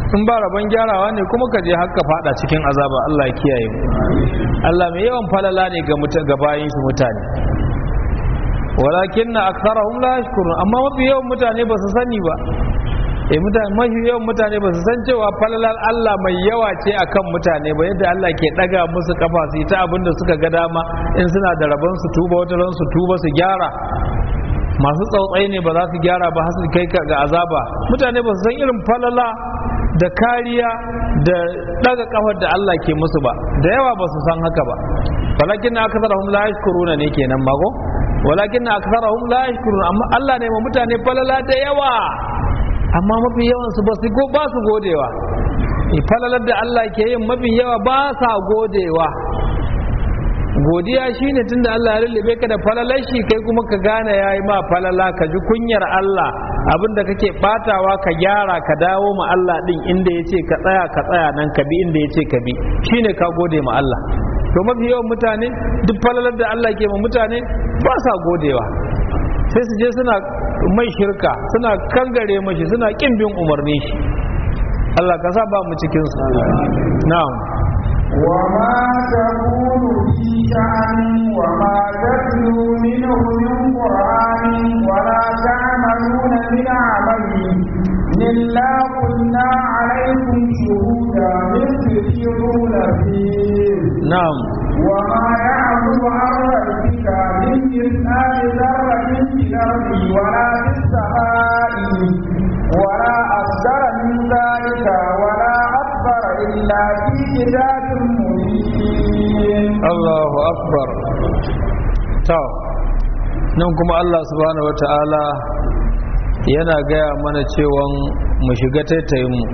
in ba rabon gyarawa ne kuma ka je haka fada cikin azaba Allah ya kiyaye mu Allah mai yawan falala ne ga muta ga bayin shi mutane walakin na aktharahum la yashkurun amma mafi yawan mutane ba su sani ba eh mutane mafi yawan mutane ba su san cewa falalar Allah mai yawa ce akan mutane ba yadda Allah ke daga musu kafa su yi ta abin da suka ga dama in suna da rabon su tuba wata ran su tuba su gyara masu tsautsai ne ba za su gyara ba har su kai ga azaba mutane ba su san irin falala da kariya da daga kafar da Allah ke musu ba da yawa ba su san haka ba walakin na akasarahum la yashkuruna ne kenan mago walakin na akasarahum la yashkuruna amma Allah ne ma mutane falala da yawa amma mafi yawan su ba su go ba su godewa falalar da Allah ke yin mafi yawa ba sa godewa godiya shine tunda Allah ya lullube ka da falalar shi kai kuma ka gane yayi ma falala ka ji kunyar Allah abinda kake batawa ka gyara ka dawo ma Allah din inda yace ka tsaya ka tsaya nan ka bi inda yace ka bi shine ka gode ma Allah to mafi yawan mutane duk falalar da Allah ke ma mutane ba sa godewa sai su je suna mai shirka suna kangare mashi suna kin bin umarni shi Allah ka sa ba mu cikin su na'am وما تكون في شأن وما تتلو منه من قرآن ولا تعملون من عمل إلا كنا عليكم شهودا إذ تفيضون فيه na'am وما يعظم عن ربك من مثقال ذرة في الأرض ولا في السماء ولا أصغر من ذلك ولا أكبر إلا في كتاب مبين Allahu akbar to nan kuma Allah subhanahu wata'ala yana gaya mana cewa mu shiga taitayin mu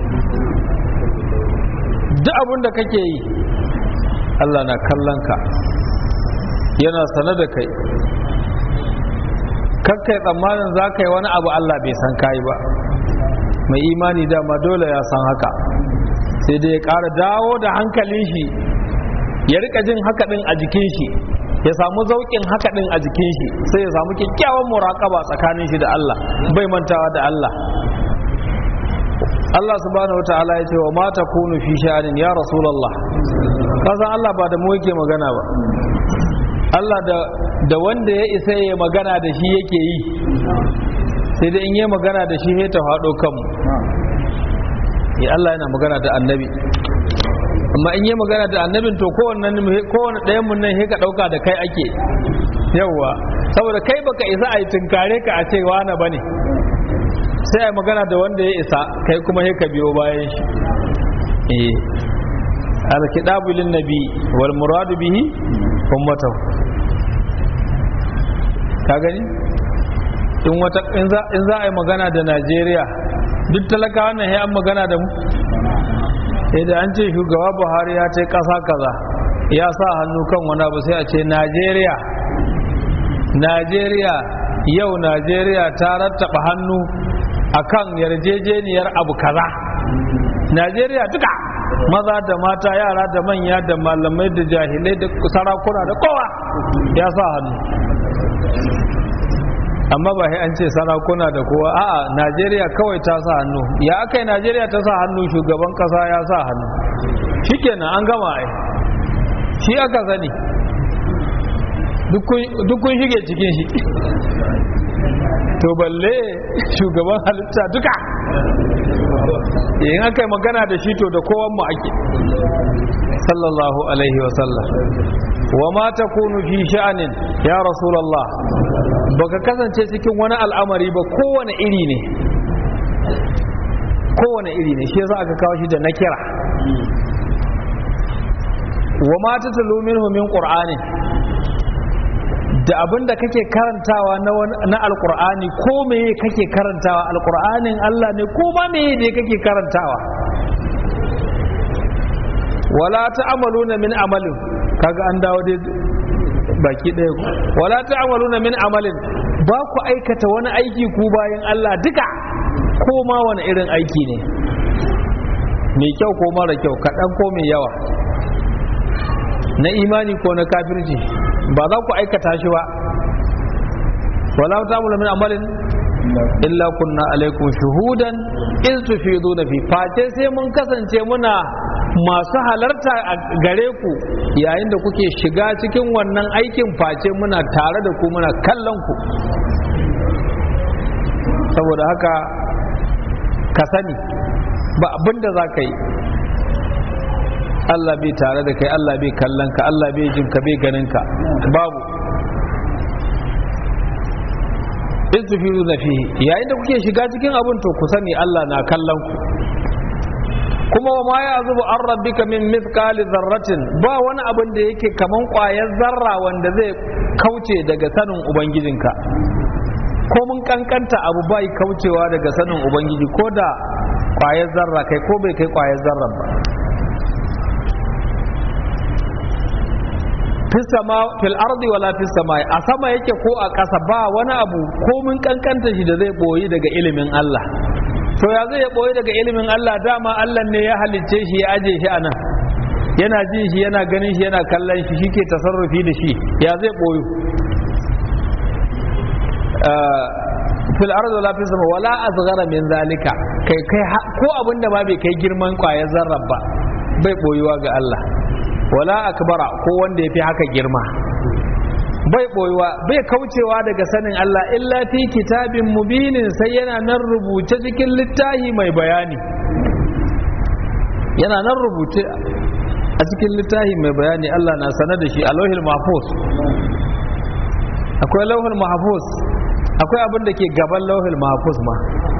duk abin da kake yi Allah na kallon ka yana sane da kai kakkai tsammanin za ka yi wani abu Allah bai san kayi ba mai imani dama dole ya san haka sai dai ya ƙara dawo da hankalin shi ya rika jin haka din a jikin shi ya samu zaukin haka din a jikin shi sai ya samu kyakkyawan muraƙaba tsakanin shi da Allah bai mantawa da Allah Allah subhanahu wa ta'ala ya ce wa ma takunu fi sha'anin ya rasulullah kasan Allah ba da mu yake magana ba Allah da da wanda ya isa ya magana da shi yake yi sai dai in yi magana da shi ne ta faɗo kanmu ya Allah yana magana da annabi amma in yi magana da annabin to kowanne kowanne ɗayan mun nan ka ɗauka da kai ake yawwa saboda kai baka isa a yi tunkare ka a ce wani bane sai a yi magana da wanda ya isa kai kuma ka biyo bayan shi eh alkidabu lin nabi wal muradu bihi ummatahu ka gani in wata in za in za a yi magana da Najeriya duk talakawa nan an magana da mu idan an ce shugaba Buhari ya ce kasa kaza ya sa hannu kan wani abu sai a ce Najeriya Najeriya yau Najeriya ta rattaba hannu akan yarjejeniyar abu kaza Najeriya duka maza da mata yara da manya da malamai da jahilai da sarakuna da kowa ya sa hannu amma ba sai an ce sarakuna da kowa a'a najeriya kawai ta sa hannu ya aka yi najeriya ta sa hannu shugaban kasa ya sa hannu shikenan an gama ai shi aka sani duk kun shige cikin shi to balle shugaban halitta duka in aka yi magana da shi to da kowan mu ake sallallahu alaihi wasallam wa ma takunu fi sha'anin ya rasulullah baka kasance cikin wani al'amari ba kowane iri ne kowane iri ne shi yasa aka kawo shi da nakira wa ma tatlu minhu min qur'ani da abin da kake karantawa na alkur'ani ko meye kake karantawa alkur'anin Allah ne ko ma meye ne kake karantawa wala ta'amaluna min amalin kaga an dawo dai baki ɗaya ku wala ta'amaluna min amalin ba ku aikata wani aiki ku bayan Allah duka ko ma wani irin aiki ne mai kyau ko mara kyau kaɗan ko mai yawa na imani ko na kafirci ba za ku aikata shi ba wala ta'amulu min amalin illa kunna alaikum shuhudan iz tufiduna fi face sai mun kasance muna masu halarta a gare ku yayin da kuke shiga cikin wannan aikin face muna tare da ku muna kallon ku saboda haka ka sani ba abinda za ka yi Allah bai tare da kai Allah bai kallon ka Allah bai jin ka bai ganin ka babu in tufiru na fihi yayin da kuke shiga cikin abin to ku sani Allah na kallon ku kuma wa ma ya zubu an rabbika min mithqali zarratin ba wani abin da yake kaman ƙwayar zarra wanda zai kauce daga sanin ubangijinka ko mun kankanta abu bai kaucewa daga sanin ubangiji ko da ƙwayar zarra kai ko bai kai ƙwayar zarra ba fisama fil ardi wala fis samai a sama yake ko a ƙasa ba wani abu ko mun kankanta shi da zai boyi daga ilimin Allah to ya zai boyi daga ilimin Allah dama Allah ne ya halicce shi ya aje shi anan yana jin shi yana ganin shi yana kallon shi shike tasarrufi da shi ya zai boyu fil ardi wala fis sama wala asghara min zalika kai kai ko abinda ma bai kai girman kwayar zarra ba bai boyuwa ga Allah wala akbara ko wanda ya fi haka girma bai boyuwa bai kaucewa daga sanin Allah illa fi kitabin mubinin sai yana nan rubuce cikin littafi mai bayani yana nan rubuce a cikin littafi mai bayani Allah na sanar da shi a lauhil mahfuz akwai lauhil mahfuz akwai abin da ke gaban lauhil mahfuz ma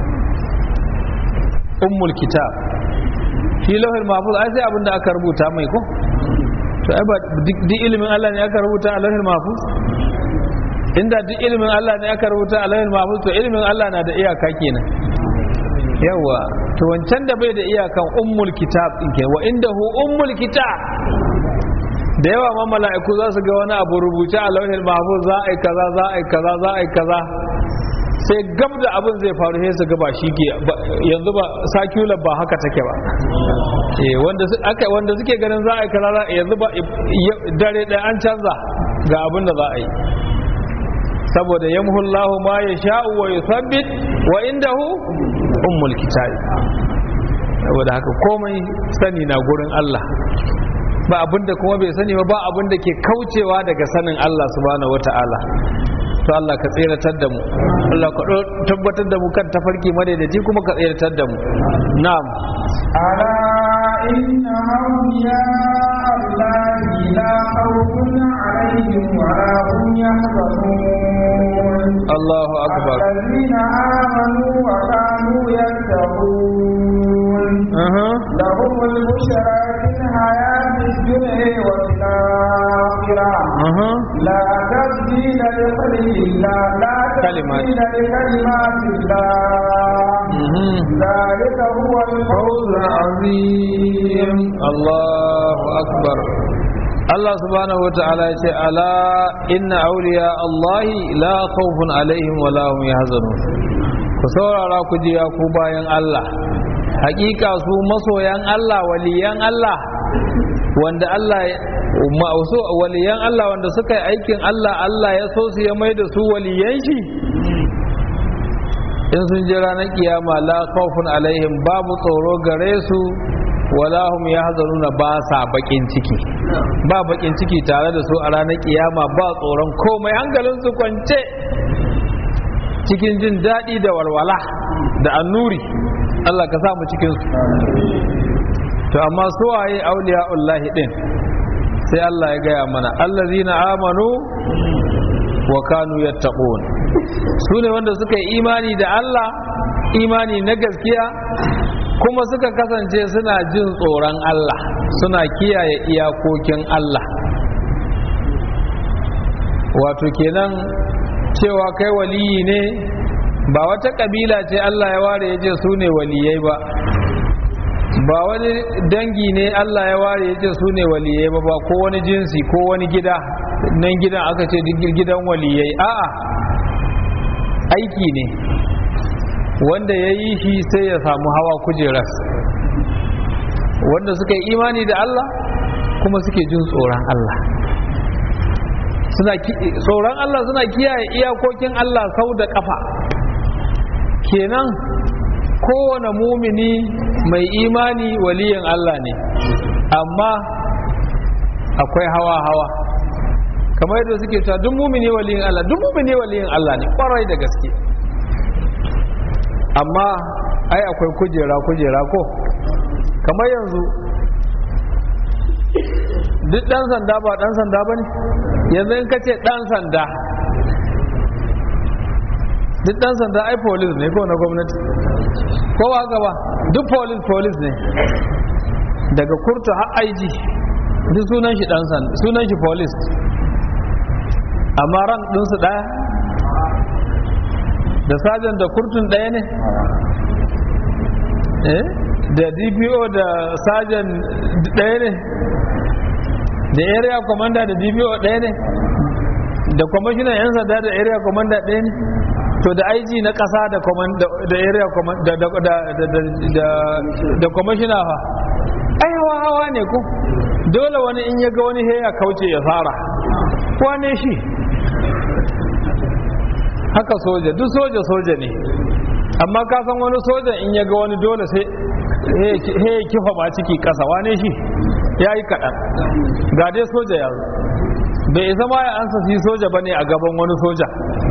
ummul kitab shi lauhil mahfuz ai sai abin da aka rubuta mai ko to ai ba duk ilimin Allah ne aka rubuta a lauhil mahfuz inda duk ilimin Allah ne aka rubuta a lauhil mahfuz to ilimin Allah na da iyaka kenan yawa to wancan da bai da iyakan ummul kitab din ke wa indahu ummul kitab da yawa ma mala'iku za su ga wani abu rubuce a lauhil mahfuz za a yi kaza za a yi kaza za a yi kaza sai gab da abin zai faru sai su gaba shi ke yanzu ba sakular ba haka take ba wanda aka wanda suke ganin za a yi kaza yanzu ba dare ɗaya an canza ga abin da za a yi saboda yamhullahu ma ya sha'u wa yuthabbit wa indahu ummul kitabi saboda haka komai sani na gurin Allah ba abin da kuma bai sani ba ba abin da ke kaucewa daga sanin Allah subhanahu wata'ala to Allah ka tseratar da mu Allah ka tabbatar da mu kan tafarki madaidaci kuma ka tseratar da mu na'am ala inna awliya allahi la khawfun alaihim wa la hum yahzanun Allahu akbar الذين آمنوا وكانوا يتقون لهم البشرى في الحياة الدنيا وفي الآخرة لا تبديل لخلق الله لا تبديل لكلمات الله ذلك هو الفوز العظيم الله أكبر Allah subhanahu wata'ala ya ce ala inna auliya Allahi la khawfun alaihim wa la hum yahzanun ku saurara ku ji ya ku bayan Allah hakika su masoyan Allah waliyan Allah wanda Allah ma'usu waliyan Allah wanda suka yi aikin Allah Allah ya so su ya mai da su waliyan shi in sun ji ranar kiyama la khawfun alaihim babu tsoro gare su wala hum yahzanuna ba sa bakin ciki ba bakin ciki tare da su a ranar kiyama ba tsoron komai hankalin su kwance cikin jin daɗi da walwala da annuri Allah ka samu cikin su to amma su waye auliya'ullahi din sai Allah ya gaya mana allazina amanu wa kanu yattaqun su ne wanda suka yi imani da Allah imani na gaskiya kuma suka kasance suna jin tsoron Allah suna kiyaye iyakokin Allah wato kenan cewa kai waliyi ne ba wata kabila ce Allah ya ware ya ce su ne waliyai ba ba wani dangi ne Allah ya ware ya ce su ne waliyai ba ba ko wani jinsi ko wani gida nan gidan aka ce gidan waliyai a'a aiki ne wanda ya yi shi sai ya samu hawa kujeras wanda suka yi imani da Allah kuma suke jin tsoron Allah suna tsoron Allah suna kiyaye iyakokin Allah sau da kafa kenan kowane mumini mai imani waliyin Allah ne amma akwai hawa-hawa kamar yadda suke cewa duk mumini waliyin Allah duk mumini waliyin Allah ne kwarai da gaske amma ai akwai kujera-kujera ko kamar yanzu duk dan sanda ba dan sanda ba ne yanzu in ka ce dan sanda duk dan sanda ai police ne ko na gwamnati ko ba gaba duk police police ne daga kurtu har aiji duk sunan shi dan sanda sunan shi police amma ran ɗinsu ɗaya da sajan da kurtun ɗaya ne eh da dpo da sajan ɗaya ne da area commander da dpo ɗaya ne da kwamishinan 'yan sanda da area commander ɗaya ne to da IG na ƙasa da da area da kwamishina fa ai hawa hawa ne ko dole wani in ya ga wani ya kauce ya fara wane shi haka soja duk soja soja ne amma ka san wani soja in ya ga wani dole sai he ya kifa ba ciki ƙasa wane shi ya yi kaɗan ga dai soja ya bai isa ma ya ansa shi soja ba ne a gaban wani soja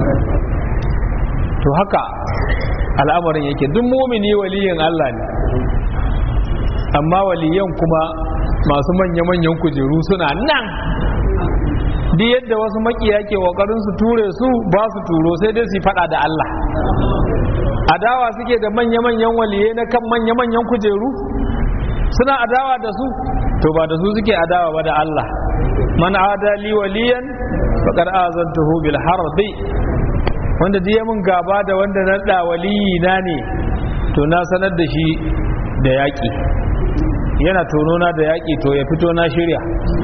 to haka al'amarin yake duk mumini waliyin Allah ne amma waliyan kuma masu manya-manyan kujeru suna nan duk yadda wasu makiya ke kokarin su ture su ba su turo sai dai su fada da Allah adawa suke da manya-manyan waliyai na kan manya-manyan kujeru suna adawa da su to ba da su suke adawa ba da Allah man adali waliyan faqad azantuhu bil harbi wanda duk mun gaba da wanda na da waliyi na ne to na sanar da shi da yaƙi yana tonona da yaƙi to ya fito na shirya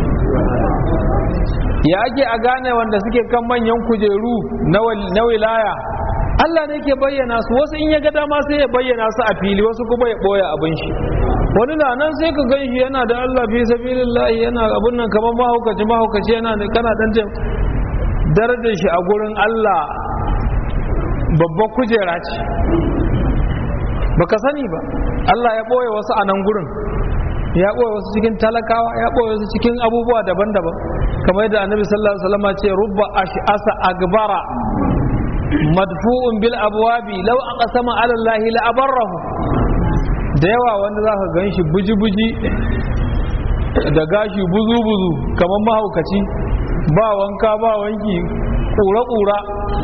ya ake a gane wanda suke kan manyan kujeru na wilaya Allah ne ke bayyana su wasu in ya ga dama sai ya bayyana su a fili wasu kuma ya ɓoye abin shi wani na nan sai ka gan shi yana da Allah fi sabilillah yana abun nan kamar mahaukaci mahaukaci yana da kana dan darajar shi a gurin Allah babbar kujera ce baka sani ba Allah ya ɓoye wasu a nan gurin ya ɓoye wasu cikin talakawa ya ɓoye wasu cikin abubuwa daban-daban kamar yadda annabi sallallahu alaihi wasallam ce rubba ash'asa agbara madfu'un bil abwabi law aqsama ala allahi la abarrahu da yawa wanda zaka ganshi buji-buji da gashi buzu-buzu kamar mahaukaci ba wanka ba wanki kura-kura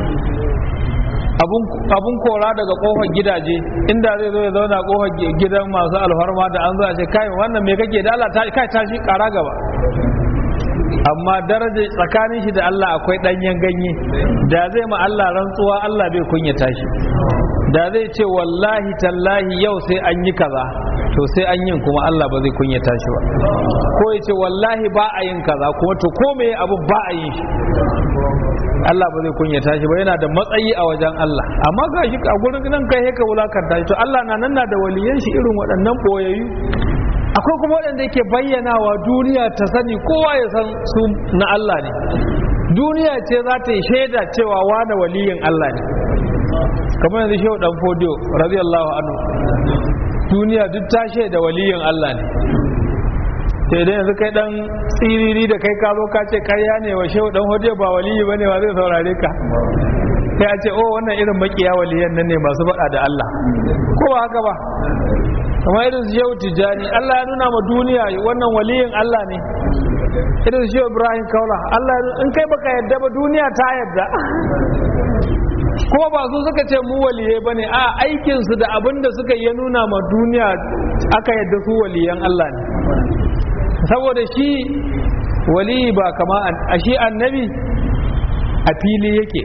abun kora daga kofar gidaje inda zai zo ya zauna kofar gidan masu alfarma da an zo a ce kai wannan me kake da Allah kai tashi kara gaba amma daraja tsakanin shi da Allah akwai danyen ganye da zai ma Allah rantsuwa Allah bai kunyata shi da zai ce wallahi tallahi yau sai an yi kaza to sai an yin kuma Allah ba zai kunyata shi ba ko ya ce wallahi ba a yin kaza kuma to ko me abu ba a yin shi Allah ba zai kunyata shi ba yana da matsayi a wajen Allah amma ga shi a gurin nan kai ka wulakanta shi to Allah na nan na da waliyan shi irin waɗannan boyayyu akwai kuma waɗanda yake bayyanawa duniya ta sani kowa ya san su na Allah ne duniya ce za ta yi shaida cewa wane waliyin Allah ne kamar yanzu shehu dan fodiyo radiyallahu anhu duniya duk ta shaida waliyin Allah ne sai dai yanzu kai dan tsiriri da kai ka zo ka ce karya ne wa shehu dan hodiyo ba waliyi bane ba zai saurare ka sai a ce oh wannan irin makiya waliyan nan ne masu faɗa da Allah ko ba haka ba kamar irin su shehu tijjani Allah ya nuna ma duniya wannan waliyin Allah ne irin su shehu ibrahim kaula Allah in kai baka yadda ba duniya ta yadda kuma ba su suka ce mu waliyai ba ne a aikinsu da abin da suka yi nuna ma duniya aka yadda su waliyan Allah ne saboda shi waliyi ba kama a shi annabi a fili yake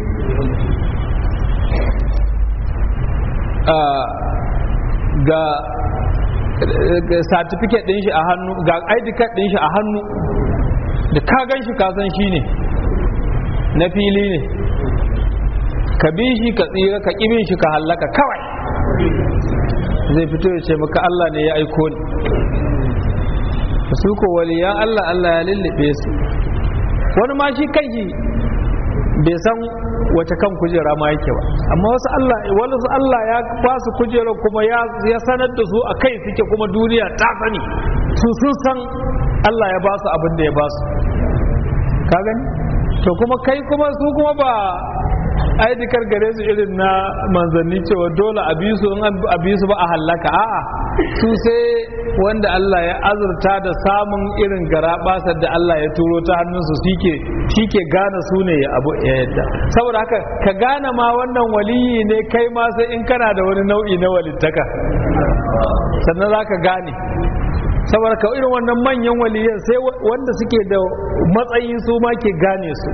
ga certificate din shi a hannu ga ID card din shi a hannu da ka gan shi kasan shi ne na fili ne ka bi shi ka tsira ka ƙibin shi ka hallaka kawai zai fito ya ce maka Allah ne ya aiko ni su ko waliyan Allah Allah ya lullube su wani ma shi kai bai san wace kan kujera ma yake ba amma wasu Allah wasu Allah ya ba su kujera kuma ya ya sanar da su a kai suke kuma duniya ta sani su sun san Allah ya ba su abin da ya ba su ka gani to kuma kai kuma su kuma ba aidikar gare su irin na manzanni cewa dole a bisu in a bisu ba a hallaka a'a su sai wanda Allah ya azurta da samun irin garabasar da Allah ya turo ta hannunsu shike shike gane su ne ya abu ya yadda saboda haka ka gane ma wannan waliyi ne kai ma sai in kana da wani nau'i na walittaka sannan za ka gane saboda ka irin wannan manyan waliyan sai wanda suke da matsayi su ma ke gane su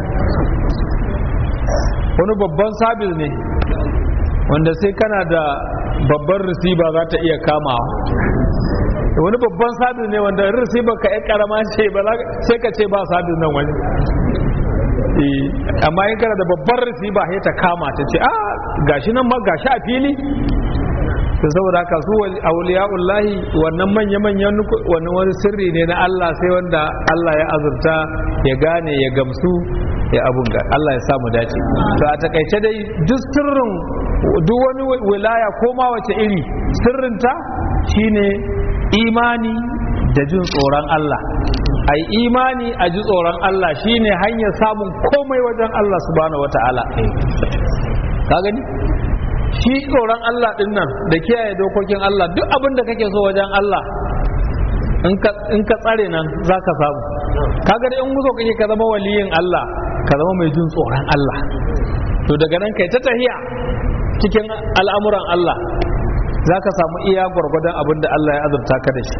wani babban sabis ne wanda sai kana da babban receiver za ta iya kamawa wani babban sabis ne wanda receiver ka yi karama ce ba sai ka ce ba sabis nan wani amma in kana da babban receiver sai ta kama ta ce ah gashi nan ma gashi a fili to saboda haka su auliya'ullahi wannan manya-manyan wannan wani sirri ne na Allah sai wanda Allah ya azurta ya gane ya gamsu ya abun ga Allah ya samu dace to a takaice dai duk sirrin duk wani wilaya ko ma wace iri sirrinta shine imani da jin tsoron Allah ai imani a ji tsoron Allah shine hanyar samun komai wajen Allah subhanahu wata'ala ka gani shi tsoron Allah din nan da kiyaye dokokin Allah duk abin da kake so wajen Allah in ka tsare nan za ka samu kaga da in muso kake ka zama waliyin Allah ka zama mai jin tsoron Allah to daga nan kai ta tahiya cikin al'amuran Allah za ka samu iya gwargwadon abin da Allah ya azurta ka da shi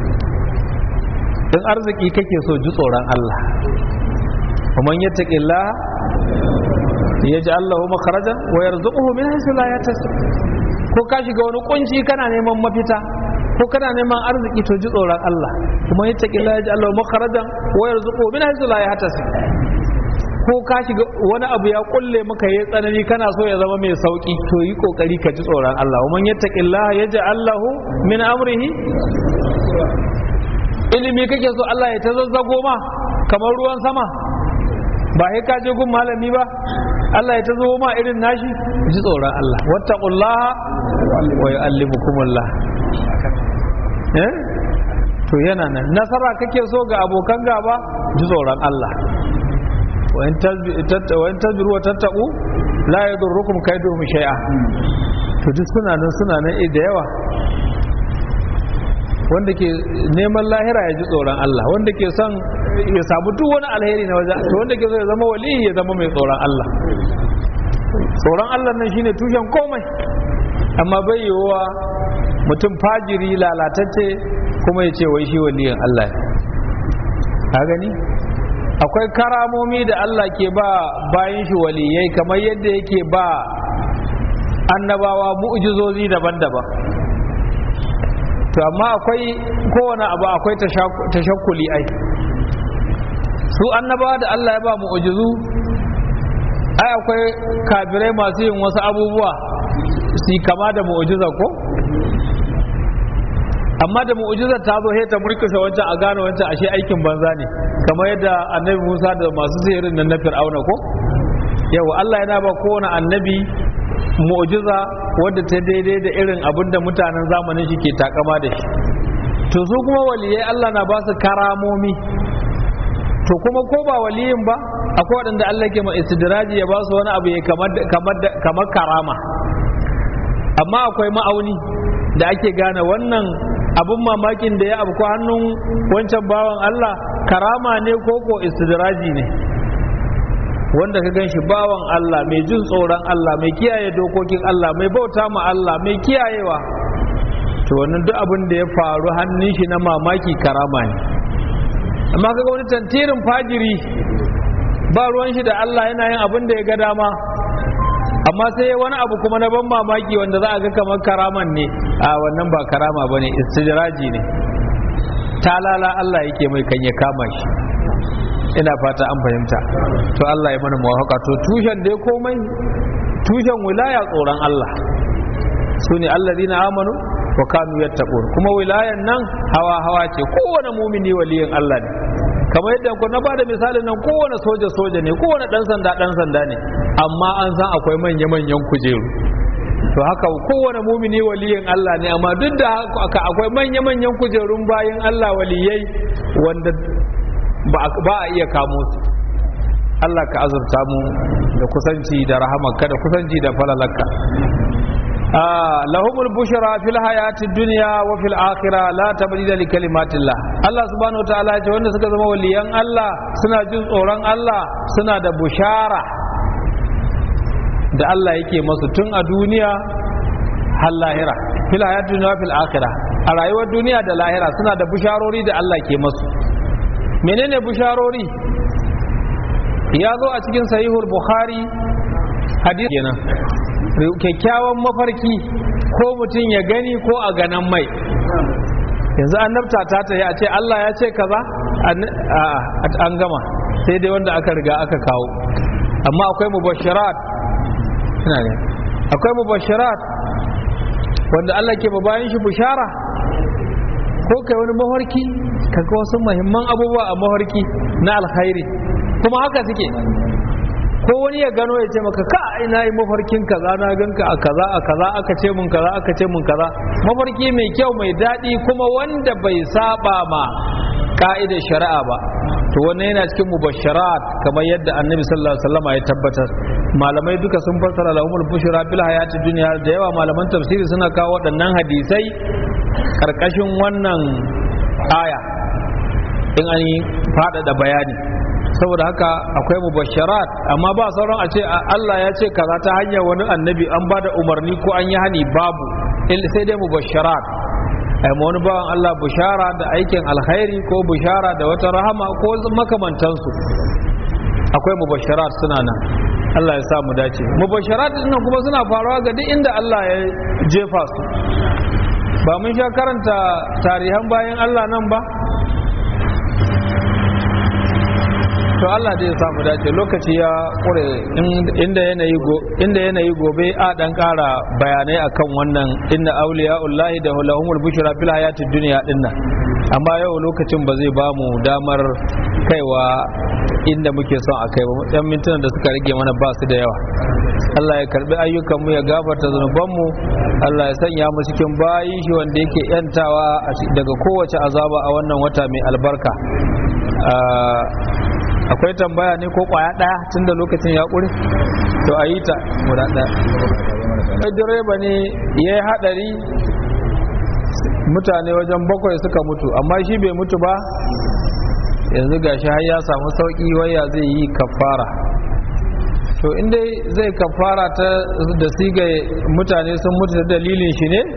in arziki kake so ji tsoron Allah ومن يتق الله يجعل له مخرجا ويرزقه من حيث لا يحتسب ko ka shiga wani kunci kana neman mafita ko kana neman arziki to ji tsoron Allah kuma ya taƙi la ya Allah makharajan wa yarzuqu min haythu la yahtasib ko ka shiga wani abu ya kulle maka yayi tsanani kana so ya zama mai sauki to yi kokari ka ji tsoron Allah man yattaqillaha yaj'al lahu min amrihi ilimi kake so Allah ya ta zazzago ma kamar ruwan sama ba sai ka je gun malami ba Allah ya ta zo ma irin nashi ji tsoron Allah wattaqullaha wa yu'allimukumullah eh to yana nan nasara kake so ga abokan gaba ji tsoron Allah wa in tasbiru wa tattaqu la yadurrukum kaiduhum shay'a to duk suna nan suna nan da yawa wanda ke neman lahira ya ji tsoron Allah wanda ke son ya samu duk wani alheri na waje to wanda ke so ya zama wali ya zama mai tsoron Allah tsoron Allah nan shine tushen komai amma bai yiwuwa mutum fajiri lalatacce kuma ya ce wai shi waliyin Allah ne ka gani akwai karamomi da Allah ke ba bayan shi waliyai kamar yadda yake ba annabawa mu'jizozi daban-daban to amma akwai kowane abu akwai tashakkuli ai su annabawa da Allah ya ba mu'jizu ai akwai kafirai masu yin wasu abubuwa su kama da mu'jiza ko amma da mu'jizar ta zo ta murkusa wancan a gane wancan ashe aikin banza ne kamar yadda annabi Musa da masu sihirin nan na Fir'auna ko yawa Allah yana ba kowane annabi mu'jiza wadda ta daidai da irin abin da mutanen zamanin shi ke takama da shi to su kuma waliyai Allah na ba su karamomi to kuma ko ba waliyin ba akwai waɗanda Allah ke ma istidraji ya ba su wani abu ya kamar karama amma akwai ma'auni da ake gane wannan abin mamakin da ya abu hannun wancan bawan Allah karama ne ko ko istidraji ne wanda ka gan shi bawan Allah mai jin tsoron Allah mai kiyaye dokokin Allah mai bauta ma Allah mai kiyayewa to wannan duk abin da ya faru hannun shi na mamaki karama ne amma kaga wani tantirin fajiri ba ruwan shi da Allah yana yin abin da ya ga dama amma sai wani abu kuma na ban mamaki wanda za a ga kamar karaman ne a wannan ba karama bane istijraji ne talala Allah yake mai kan ya kama shi ina fata an fahimta to Allah ya mana muwafaka to tushen dai komai tushen wilaya tsoron Allah su ne allazina amanu wa kanu yattaqun kuma wilayan nan hawa hawa ce kowane mumini waliyin Allah ne kamar yadda ku na ba da misalin nan kowane soja soja ne kowane dan sanda dan sanda ne amma an san akwai manya manyan kujeru to haka kowane mumini waliyin Allah ne amma duk da haka akwai manya manyan kujerun bayan Allah waliyai wanda ba a iya kamo su Allah ka azurta mu da kusanci da rahamarka da kusanci da falalarka lahumul bushra fil hayati dunya wa fil akhirah la tabdila li kalimatillah Allah subhanahu wataala ya ce wanda suka zama waliyan Allah suna jin tsoron Allah suna da bushara da Allah yake masu tun a duniya har lahira fil hayati dunya wa fil akhirah a rayuwar duniya da lahira suna da busharori da Allah ke masu menene busharori ya zo a cikin sahihul bukhari hadisi kenan kyakkyawan mafarki ko mutum ya gani ko a ganan mai yanzu annabta ta ta a ce Allah ya ce kaza an gama sai dai wanda aka riga aka kawo amma akwai mubashirat ina ne akwai mubashirat wanda Allah ke bayan shi bushara ko kai wani mafarki kaga wasu muhimman abubuwa a mafarki na alkhairi kuma haka suke ko wani ya gano ya ce maka ka ina yi mafarkin kaza na ganka a kaza a kaza aka ce mun kaza aka ce mun kaza mafarki mai kyau mai daɗi kuma wanda bai saba ma ka'idar shari'a ba to wannan yana cikin mubasharat kamar yadda annabi sallallahu alaihi wasallam ya tabbatar malamai duka sun fassara lahumul bushra bil hayati dunya da yawa malaman tafsiri suna kawo waɗannan hadisai karkashin wannan aya in an yi faɗaɗa bayani saboda haka akwai mubasharat amma ba sauran a ce Allah ya ce kaza ta hanyar wani annabi an ba da umarni ko an yi hani babu sai dai mubasharat ai ma wani bawan Allah bushara da aikin alkhairi ko bushara da wata rahama ko makamantansu akwai mubasharat suna nan Allah ya sa mu dace mubasharat din kuma suna faruwa ga duk inda Allah ya jefa su ba mun sha karanta tarihan bayan Allah nan ba to Allah da ya samu dace lokaci ya kure inda yanayi inda yanayi gobe a dan kara bayanai akan wannan inna awliya'ullahi da lahumul bushra fil hayatid dunya dinnan amma yau lokacin ba zai bamu damar kaiwa inda muke son a kai ba yan mintunan da suka rage mana ba su da yawa Allah ya karbi ayyukanmu ya gafarta zunubanmu Allah ya sanya mu cikin bayi shi wanda yake yantawa daga kowace azaba a wannan wata mai albarka akwai tambaya ne ko kwaya daya tun da lokacin ya ƙure to a yi ta guda daya direba ne ya yi haɗari mutane wajen bakwai suka mutu amma shi bai mutu ba yanzu gashi har ya samu sauƙi waya zai yi kafara to inda zai kafara ta da siga mutane sun mutu da dalilin shi ne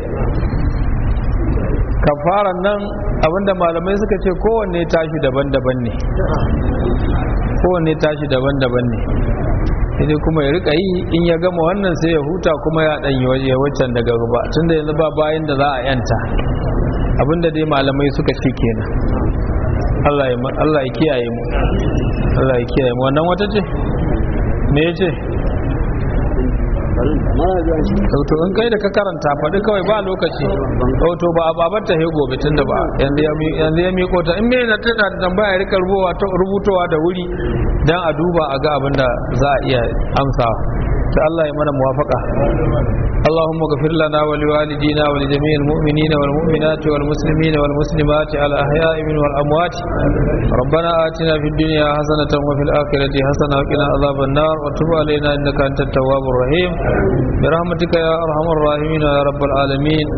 kafaran nan abinda malamai suka ce kowanne tashi daban-daban ne kowanne tashi daban-daban ne sai kuma ya rika yi in ya gama wannan sai ya huta kuma ya dan yi waccan daga ruba tunda yanzu ba bayan da za a yanta abinda dai malamai suka ce kenan Allah ya kiyaye mu Allah ya kiyaye mu wannan wata ce me ya ce to in kai da ka karanta faɗi kawai ba lokaci to ba a babar ta gobe tun da ba yanzu ya miko ta in mai na tana da tambaya rika rubutowa da wuri dan a duba a ga abin da za a iya amsawa ta Allah ya mana muwafaka اللهم اغفر لنا ولوالدينا ولجميع المؤمنين والمؤمنات والمسلمين والمسلمات الأحياء من والأموات ربنا آتنا في الدنيا حسنة وفي الآخرة حسنة وقنا عذاب النار وتب علينا إنك أنت التواب الرحيم برحمتك يا أرحم الراحمين يا رب العالمين